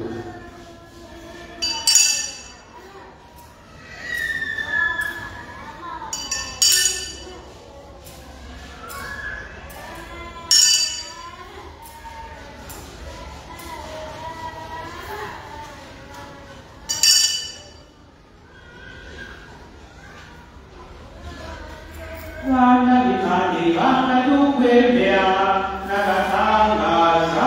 bana b'imana ibanga ry'ukwemera n'agatangaza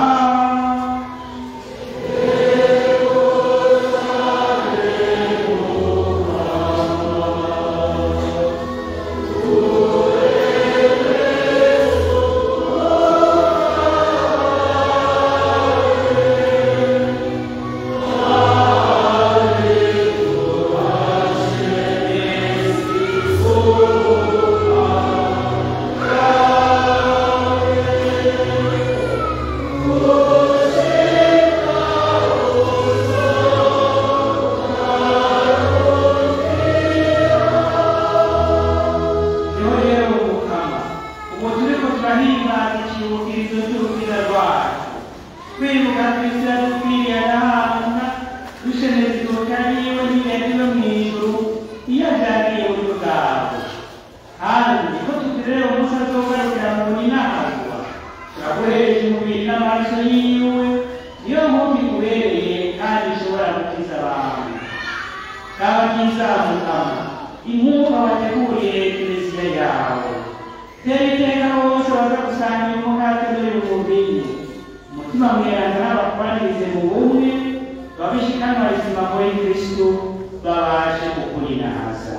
niho rero umukama ubu turiko turahimbaza ikibukirizo cy'urukiza rwacu kwibuka kristo yadukwiriye agahabwa dusheneza izuka yiwe n'iyagiro mu ijuru iyo avyariye buryo bwabo kandi ko tutirere umunsi azogarukira mu ninahazwa turakoresha umubiri n'amaraso yiwe niyo mpamvu ikubereye kandi ishobora gukiza abantu kabakiza mukama inkuba wateguriye kiliziya yawe tera iteka bose baza gusangira umukate dore umuvinyu umutima mweranda n'abakubanirize mu bumwe babishikanwa rizima muri kristo babashe kukurinahaza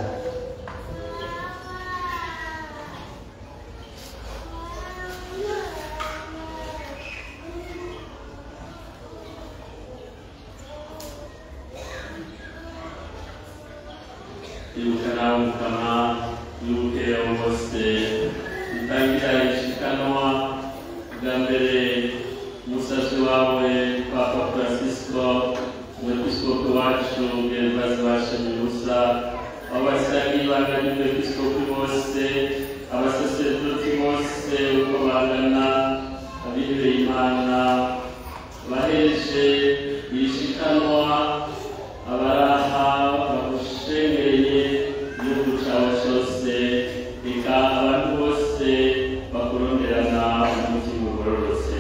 ibuka nawe mukama wibuke abo bose itangira ishikanwa bwa mbere umusazi wawe papa francisco umwepiskopi wacu gervaze bashemye ubusa abo basangiye ibanga ry'umwepiskopi bose abasaserdoti bose uko bangana abihebeye imana bahereje yishikanwa abaraha bagushengereye igihugu cyawe cyose reka abantu bose bakuronderana umutima ugororotse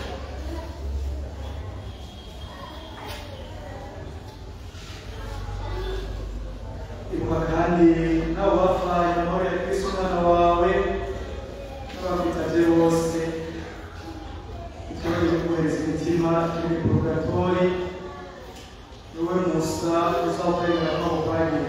ibuka kandi n'abo bapfaye amahoro ya kristo umwana wawe n'abakwitabye bose ikibazo cyo kohereza imitima kiri muri purgatori wowe musa uzakwemera ko awukwagire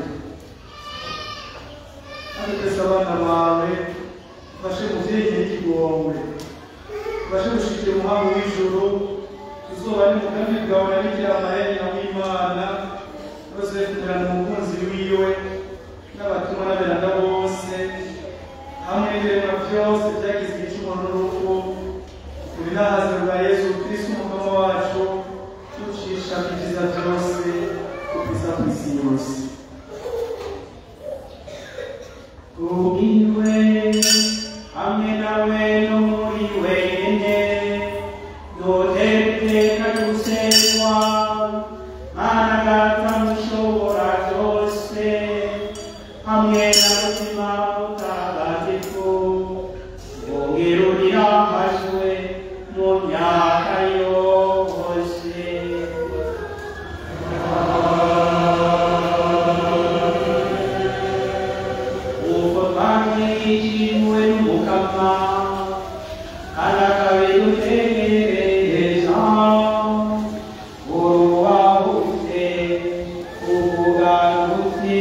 kandi twese abana bawe ufashe muvyeyi n'ikigongwe ufashe gushikira umuhango w'ijuru tuzoba n'umugambi bwawe na bikira marayika w'imana bose kugirango umukunzi wiwe n'abatumwa n'aberanda bose hamwe n'ibiremwa byose byagize igicumuro n'urupfu ibinahaze bwa yesu kristo umukama wacu ducisha ibyiza byose kugeza ku isi yose Ubwiwe hamwe nawe no muri wenyine dutereka gusenwa mana data mushobora byose hamwe na mutima mutagatifu wongerurira amajwe mu myaka yose uko twamwishimiwe n'umukama kandi akabidutegereza uruwahute uvuganute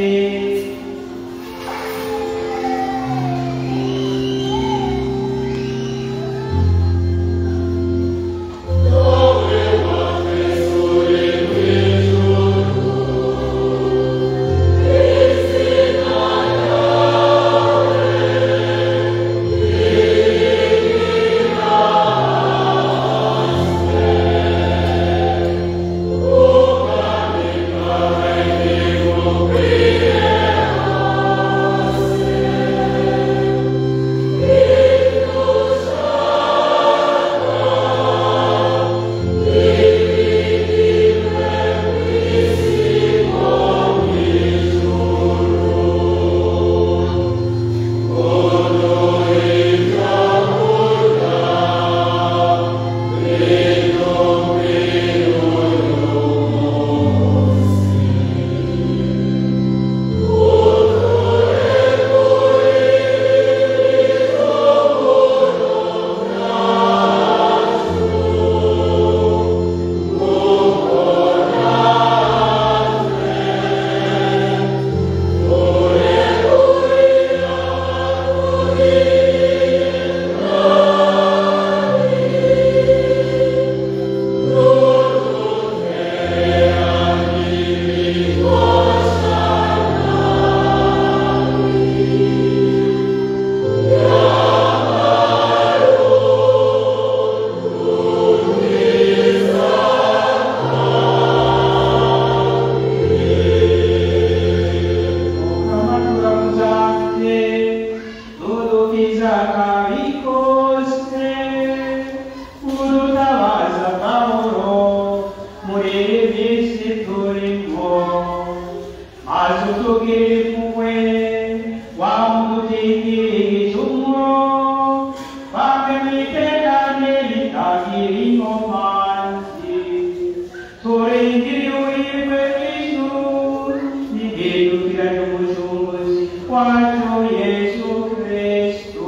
wacu Yesu Kristo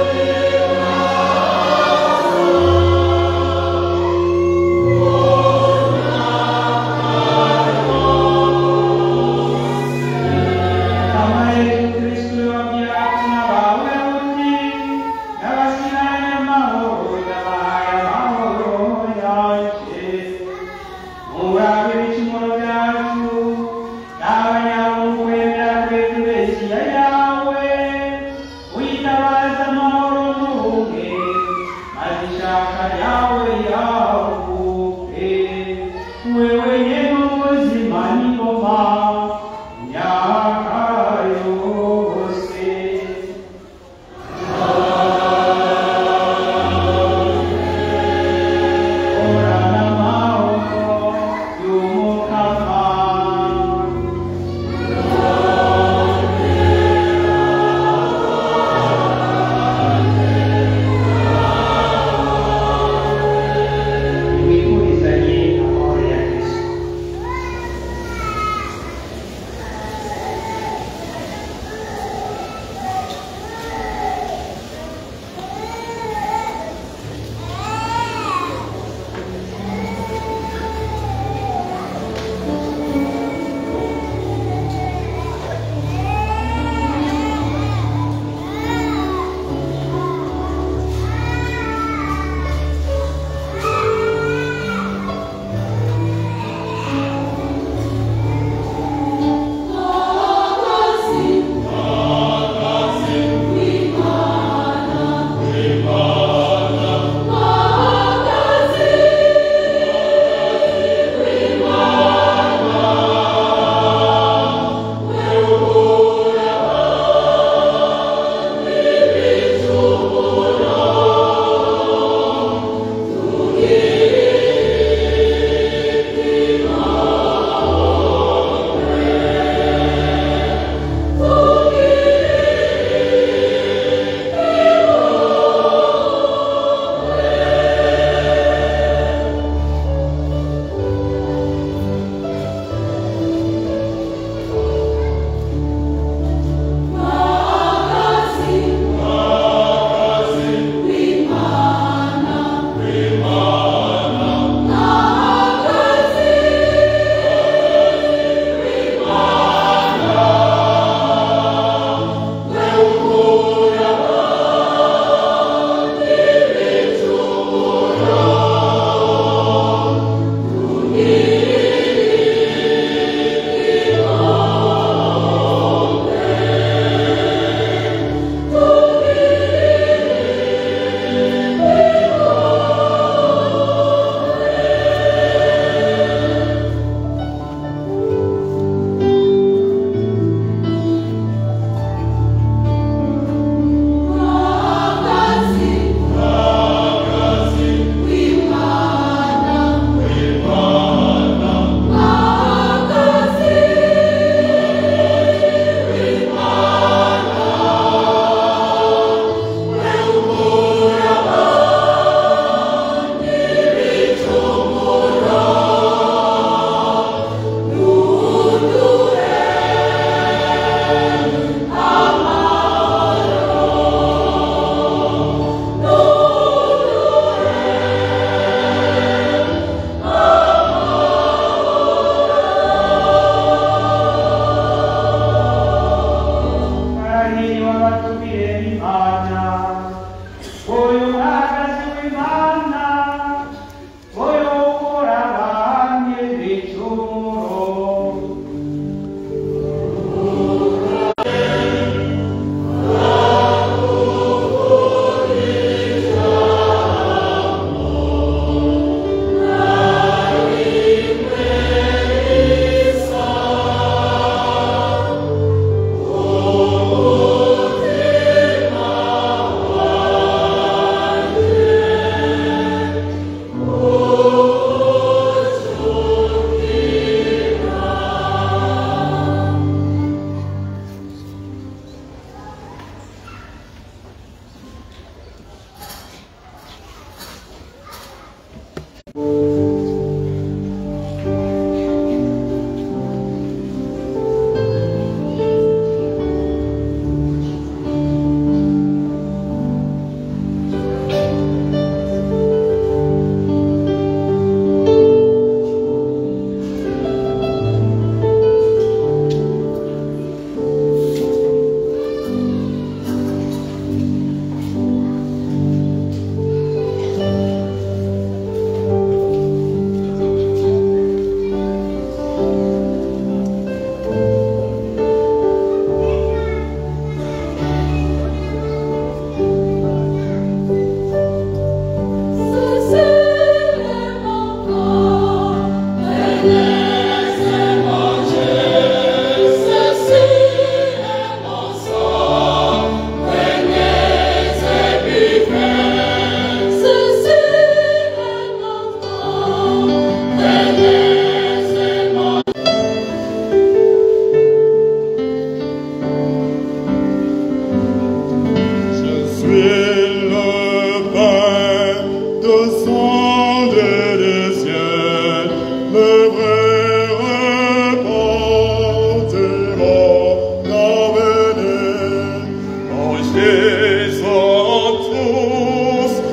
Oh yawe yavuke wewe yeno muzima n'ingoma myaka yose orana amahoro y'umukama imifurizanye amahoro ya kristo Karahiri w'abatumire b'Imana Oyo mwagazi w'Imana Oyo ukora abandi ibicumuro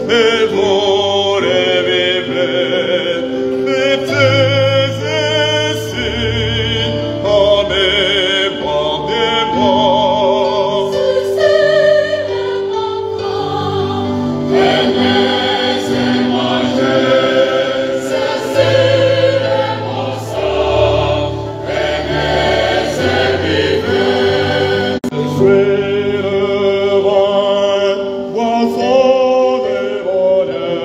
et vore vive, et tes essin, ame pandema. Frère, boisson de bonheur,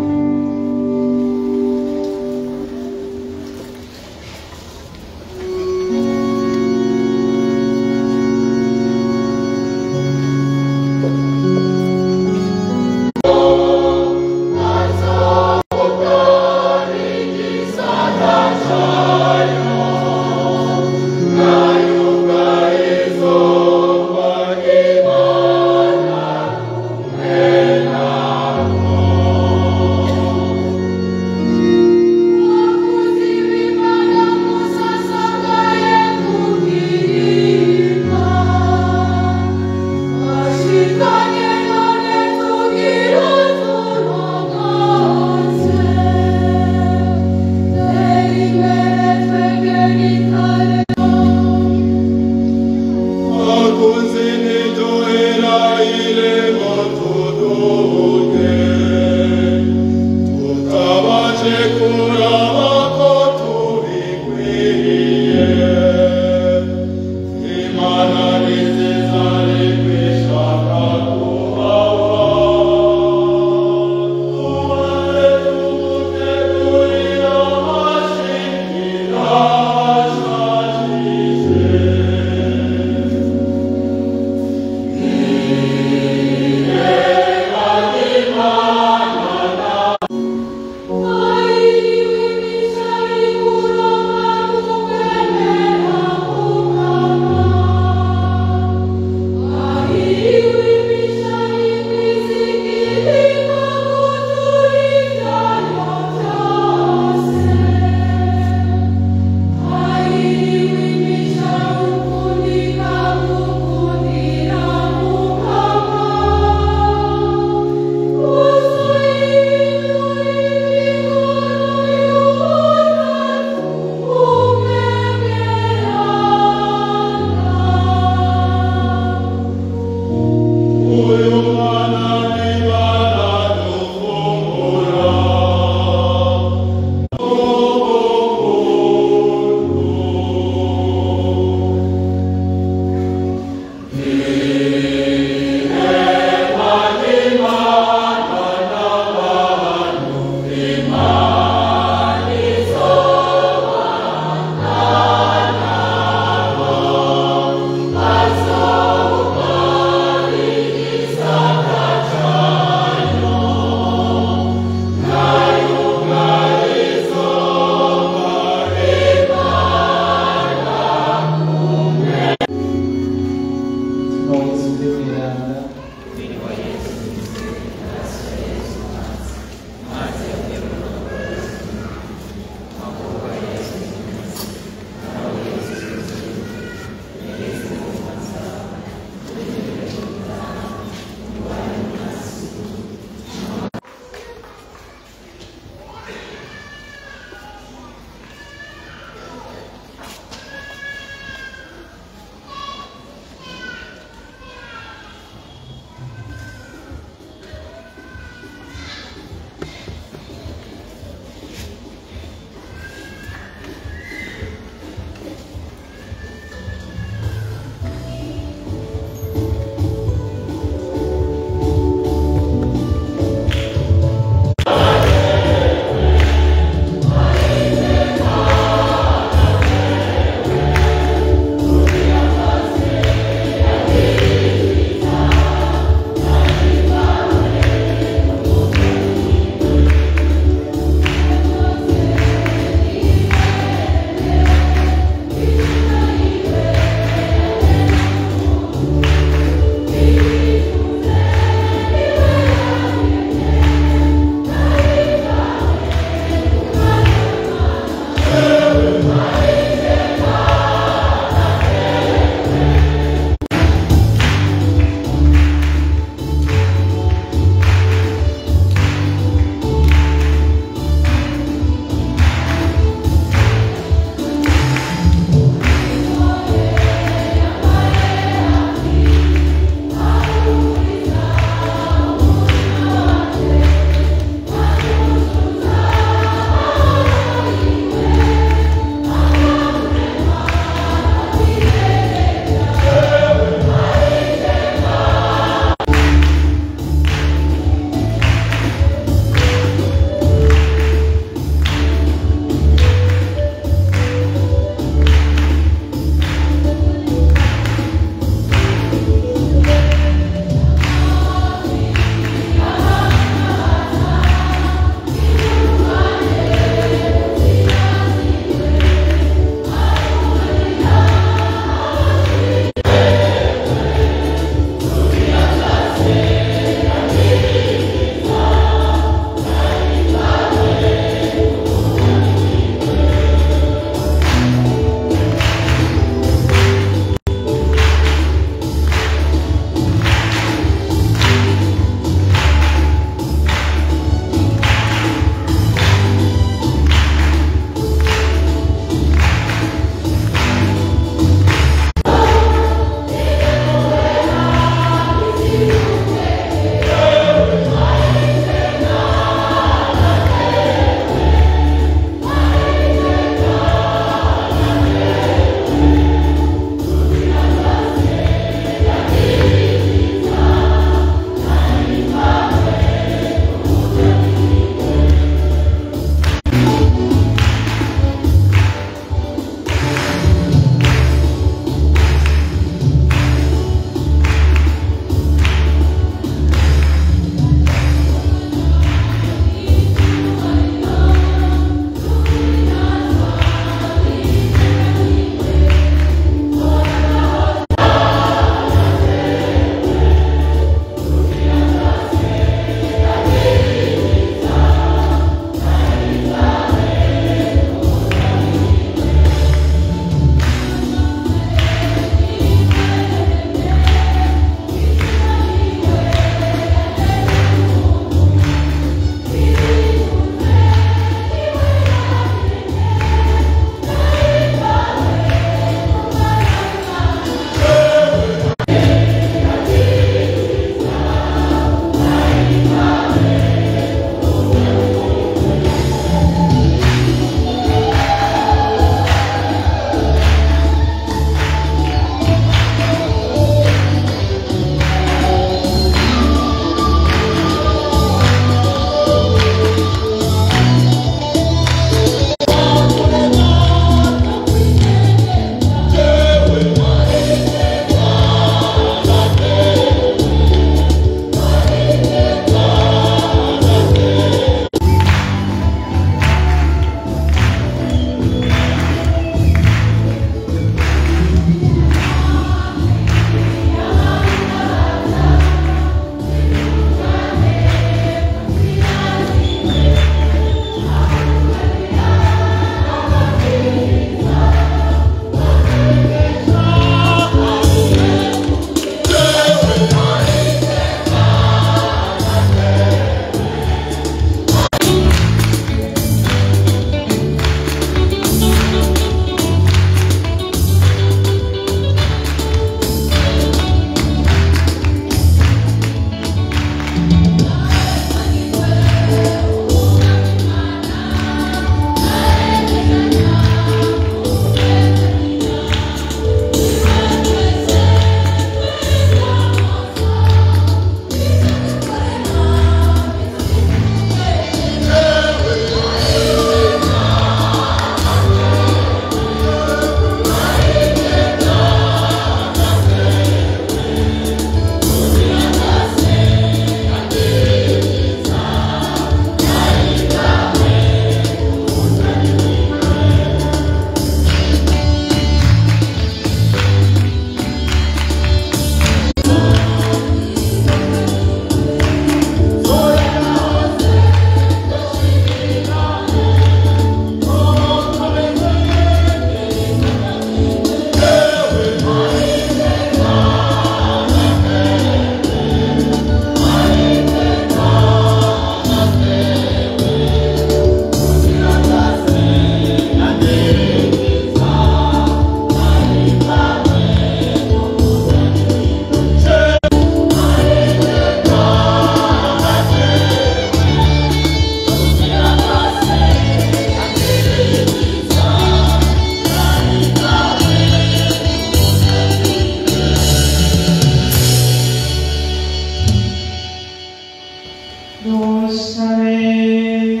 dusabe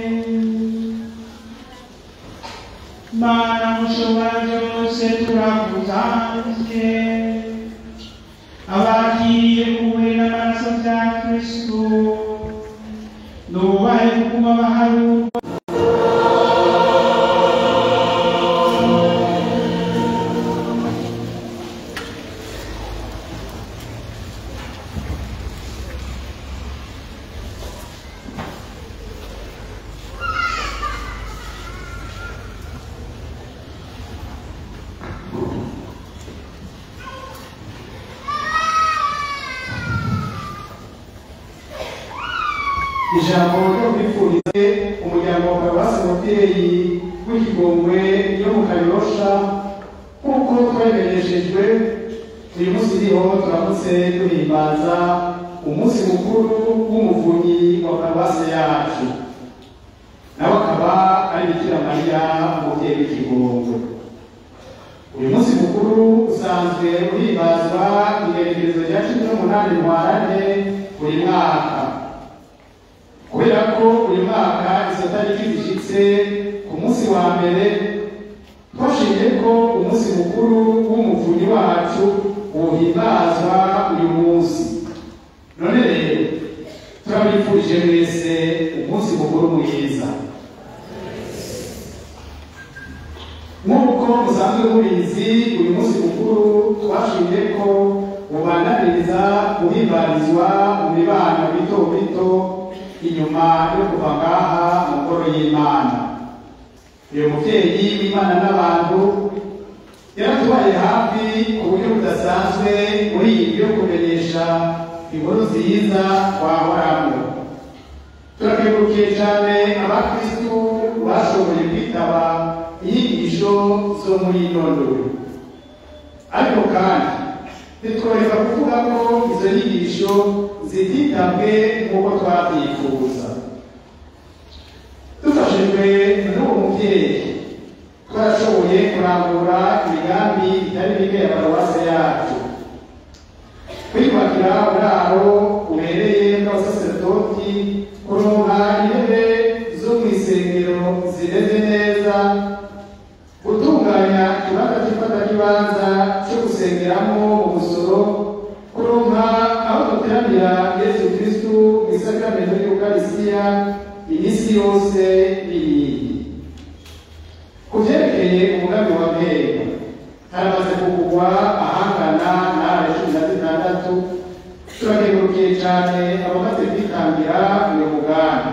mana mushobora byose turakutanze abakiriye kuwe n'amaraso bya kristu nubahe kuguma baharuka ijambo ryo kwifurize umuryango wa paruwasi mubyeyi w'ikigongwe yo mu kanyosha nk'uko twemereshejwe uyu munsi iriho turamutse duhimbaza umunsi mukuru w'umuvunyi wa paruwasi yacu nawe akaba ari bikira mariya umubyeyi w'ikigongwe uyu munsi mukuru usanzwe uhimbazwa igerekerezo rya cumi n'umunani ntwarante buri mwaka kubera ko uyu mwaka izo tariki zishyitse ku munsi wa mbere twashimye ko umunsi mukuru w'umuvunyi wacu uhimbazwa uyu munsi none rero turabifurije mwese umunsi mukuru mwiza nk'uko musanzwe mubizi uyu munsi mukuru twashimye ko ubananiriza guhimbarizwa mu mibano mito mito inyuma yo kuva ngaha mu ngoro y'imana uyu mubyeyi w'imana n'abantu yaratubaye hafi ku buryo budasanzwe muri iyi yo kumenyesha inkuru nziza twahoramo turakengurukiye cyane abakristu bashoboye kwitaba inyigisho zo muri ino ndoro ariko kandi ntitworeka kuvuga ko izo nyigisho zititabwe nk'uko twabyifuza dufashijwe n'uwo mubyeyi twarashoboye kurambura imigambi itari mike ya paruwase yacu kwiyubakira uburaro bubereye bw'abasaserdoti kuronka intebe zo mu isengero zimeze neza gutunganya ikibanza cy'ifatakibanza cyo gusengeramo mu busoro kuronka aho duteranira yesu kristu mu isakamento y'ukarisiya iminsi yose n'ibindi ku byerekeye umugambi wa mpera haramaze kugurwa ahangana n'are cumi na zitandatu turakengurukiye cyane abamaze kwitangira uyu mugambi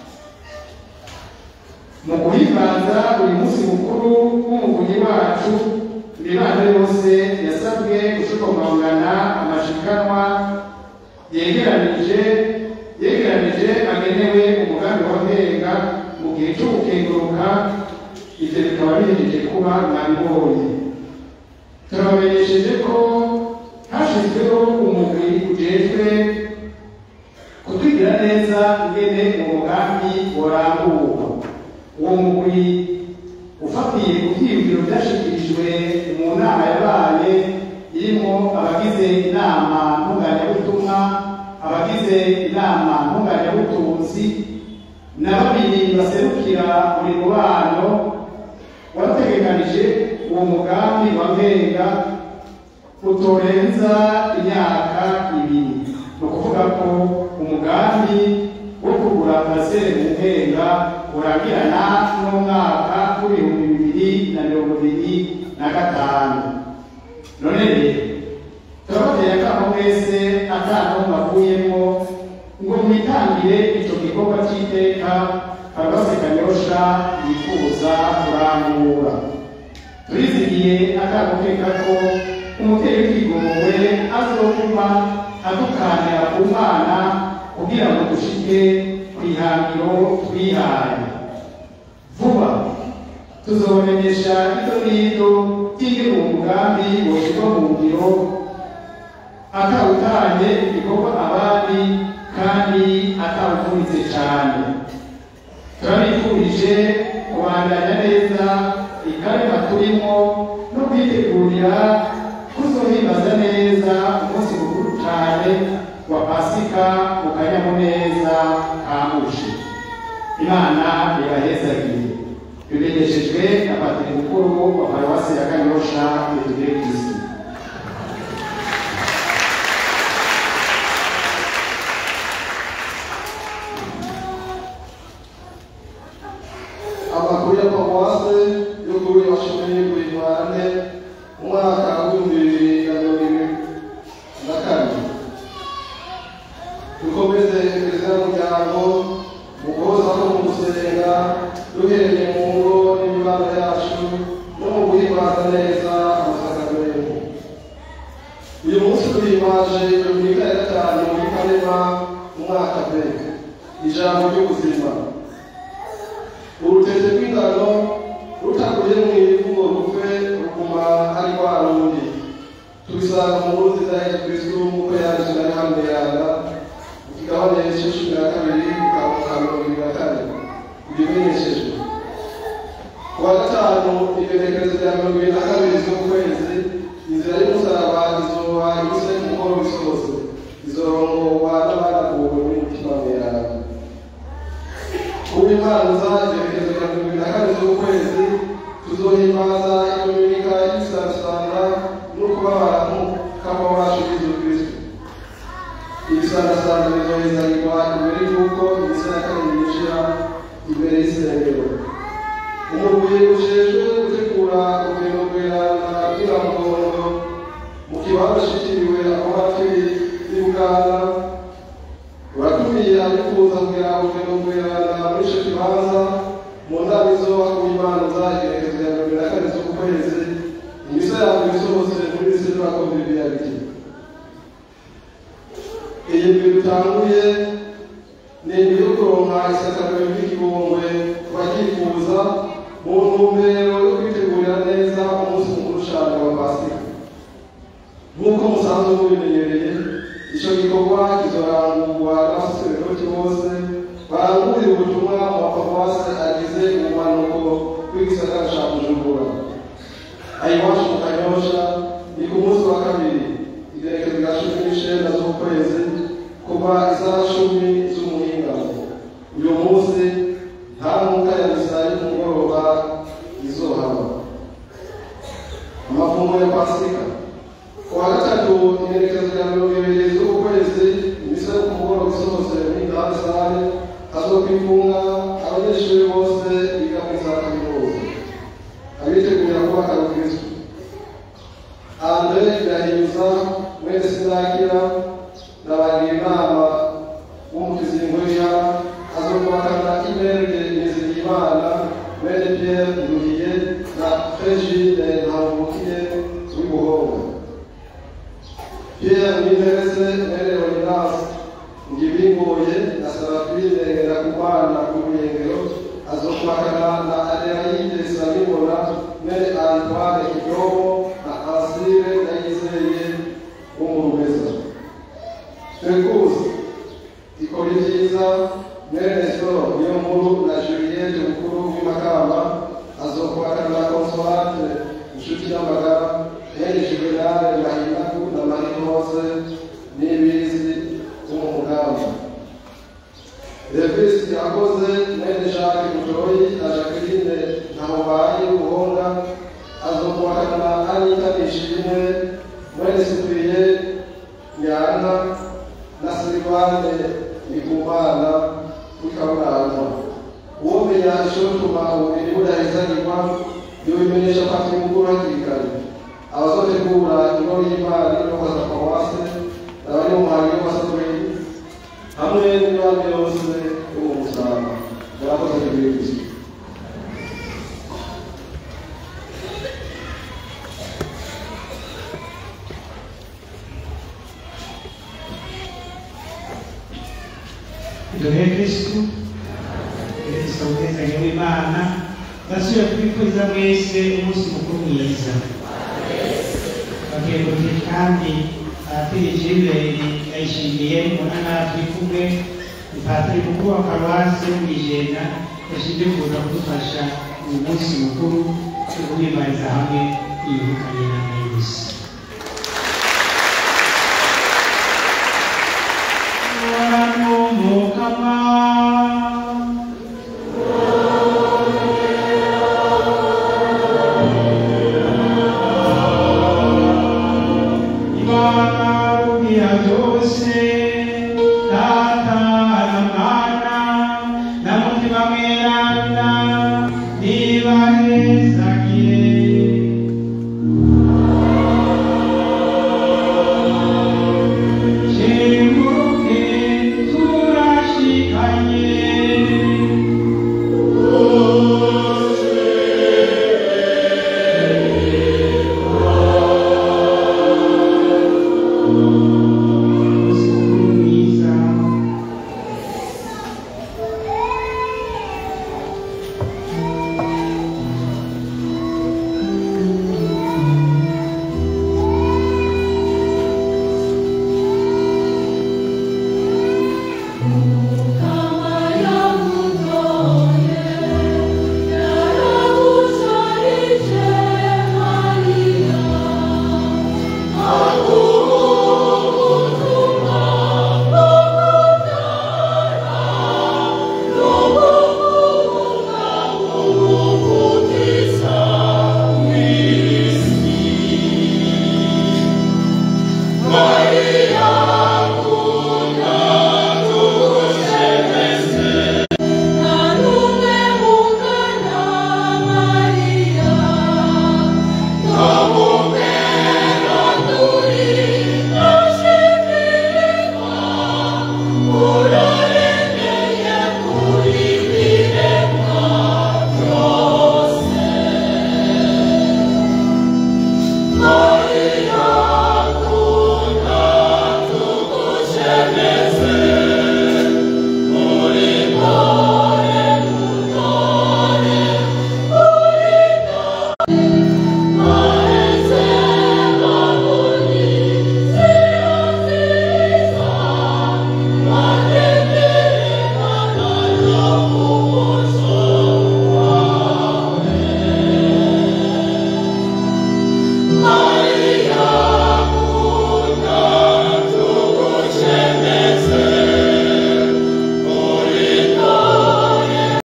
mu guhimbaza uyu munsi mukuru w'umuvunyi wacu imibano yose yasabwe gushikomangana amashikanwa yegeranije yegeranije agenewe umugambi wa mpenga mu gihe cyo gukenguruka ibyo bikaba bihejeje kuba mwabibonye turabamenyesheje ko hashyizweho umugwi ujejwe kutwigira neza ingene uwo mugambi waramburwa uwo mugwi ufatiye ku byiyumviro byashyikirijwe mu nama yabaye irimo abagize inama ntunganyabutumwa abagize inama ntunganyabutunzi na babiri baserukira buri mubano wategekanije uwo mugambi wa mpenga utorenza imyaka ibiri ni ukuvuga ko umugambi wo kugura parasere mu mpenga uragirana n'umwaka w'ibihumbi bibiri na mirongo ibiri na gatanu none rero turabateye akamo mwese atantu bavuyemo ngo mwitangire icyo gikorwa cy'iteka paruwasi kanyosha yifuza kurangura turizigiye akamo keka ko umubyeyi w'ikigongwe azokuma adukanira ku mwana kugira ngo dushike ku ihangiro twihaye vuba tuzobamenyesha ito n'ito by'ingene uwo mugambi woshyirwa mu ngiro atawutanye igikorwa abandi kandi atawuvunitse cyane turabifurije kubandanya neza ikarima turimo no kwitegurira kuzohimbaza neza umunsi mukuru cyane wa pasi pasika mu kanyamuneza ka mushi imana ibahezagire bimenyeshejwe na patiri mukuru wa paruwasi ya kanyosha betugire kristu amakuru ya paruwase yo kuri washimye guhimane umwaka w'ibihumbi bibiri na mirongo ibiri na kane dukomeze perezida y'umuryango mu guhoza no mu gusenga duhereye mu ngo n'imibano yacu no mu guhimbaza neza amasakaramentu uyu munsi duhimbaje dominika ya gatanu muri kanema umwaka b ijambo ry'ubuzima urutete rw'ingano rutaguye mu ivu ngo rupfe ruguma ari rwa rundi tubisanga mu nkuru nziza ya yesu kristu nk'uko yanditswe na yohana yanda mu kigabane cya cumi na kabiri ka mirongo ibiri na kane ibyo bimenyeshejwe ku wa gatanu igenekerezo rya mirongo ibiri na kabiri z'ukwezi inzira y'umusaraba izoba inyuze ku mugoroba isohose izorongorwa n'abanaguwe n'umutima mweranda ubimanza igenekerezo rya mirongo ibiri na kane z'ukwezi tuzohimbaza idominika y'ibisarasanga no kubabara kama wacu yesu kristo ibisarasanga bizohezanirwa imbere y'uko imisi ya kane yinjira imbere y'isengero umugwi ujejwe gutegura urugendo rwerana rw'iramugondo mu kibanza shitiriwe aho hafi y'i buganda uratumiye abifuza kugira urugendo rwerana muri ico kibanza mu ndami zo kuyimanza igerekezo rya mirongo na kane z'ukwezi imisa yabo isohotse muri lise de la convivialité iyi ndwi dutanguye ni indwi yo kuronka isakariro ry'igihongwe ku babyifuza mu ntumbero yo kwitegurira neza umunsi mukuru cyane wa pasika nk'uko musanzwe mubimenyereye icyo gikorwa kizorangurwa n'abasaseredoti bose barangurira ubutumwa mu maparuwasi agize ubumanuko bw'igisagara cya bujumbura ayiwacu mu kanyosha ni ku munsi wa kabiri igerekezo rya cumi n'icenda z'ukwezi kuva isaha cumi z'umuhingamo uyu munsi nta mwuka ya misa y'umugoroba izohaba amafunguro ya pasika ku wa gatatu igerekezo rya mirongo ibiri z'ukwezi imisa yo ku mugoroba isohotse muri gahunda sare hazokwifunga abanyeshuri bose biga muri za kaminuza abitegurira kubaka abakristo andre birahinyuza mwene sinakira nabagira inama w'umukizingurira azokubakana imerge nizigimana mwene pierre nduhiye na frégide ntamubukiye w'ibuhonga pierre mwinterese mwene leonidas ngibingoye na sarafine ngerakumana k'uruyengero azokubakana na adelaide sabibona mwene antoine kidomo na ansire ndayizeye w'umurumeza twekuzi ikora ibyiza mwene soro niyo nkuru na juliette mukuru w'imakamba azokubakana na consolate inshuti y'amagara mwene juvenale mahinaku na marie hose n'ibizi w'umugamba Davis yakoze mwene Jacques Mutoyi na Jacqueline Ntamubayi Buhonga azokuwakana Anita Nishimwe mwene Cyprien Nyana na Silvane Ndikumana w'Ikaburanga uwomenya ishotuma ububiri budahezanyirwa yobimenyesha pati mukuru hakiri kare abazotegura ingoro y'Imana n'abaza paruwase n'abari mu muhango w'amasatoreri hamwe n'abandi bose bo mu musaraba murakoze kuri kristo duhe kristu kristo ubwezanye w'imana ndasubiye kubifuriza mwese umunsi mukuru mwiza bakenguruke kandi abatiri jiberi yayishimiye munana turi kumwe ni patiri mukuru wa paruwasi yo mw'ijenda yashimye kuza kudufasha uyu munsi mukuru wo guhimariza hamwe yibukanye na mwese mukama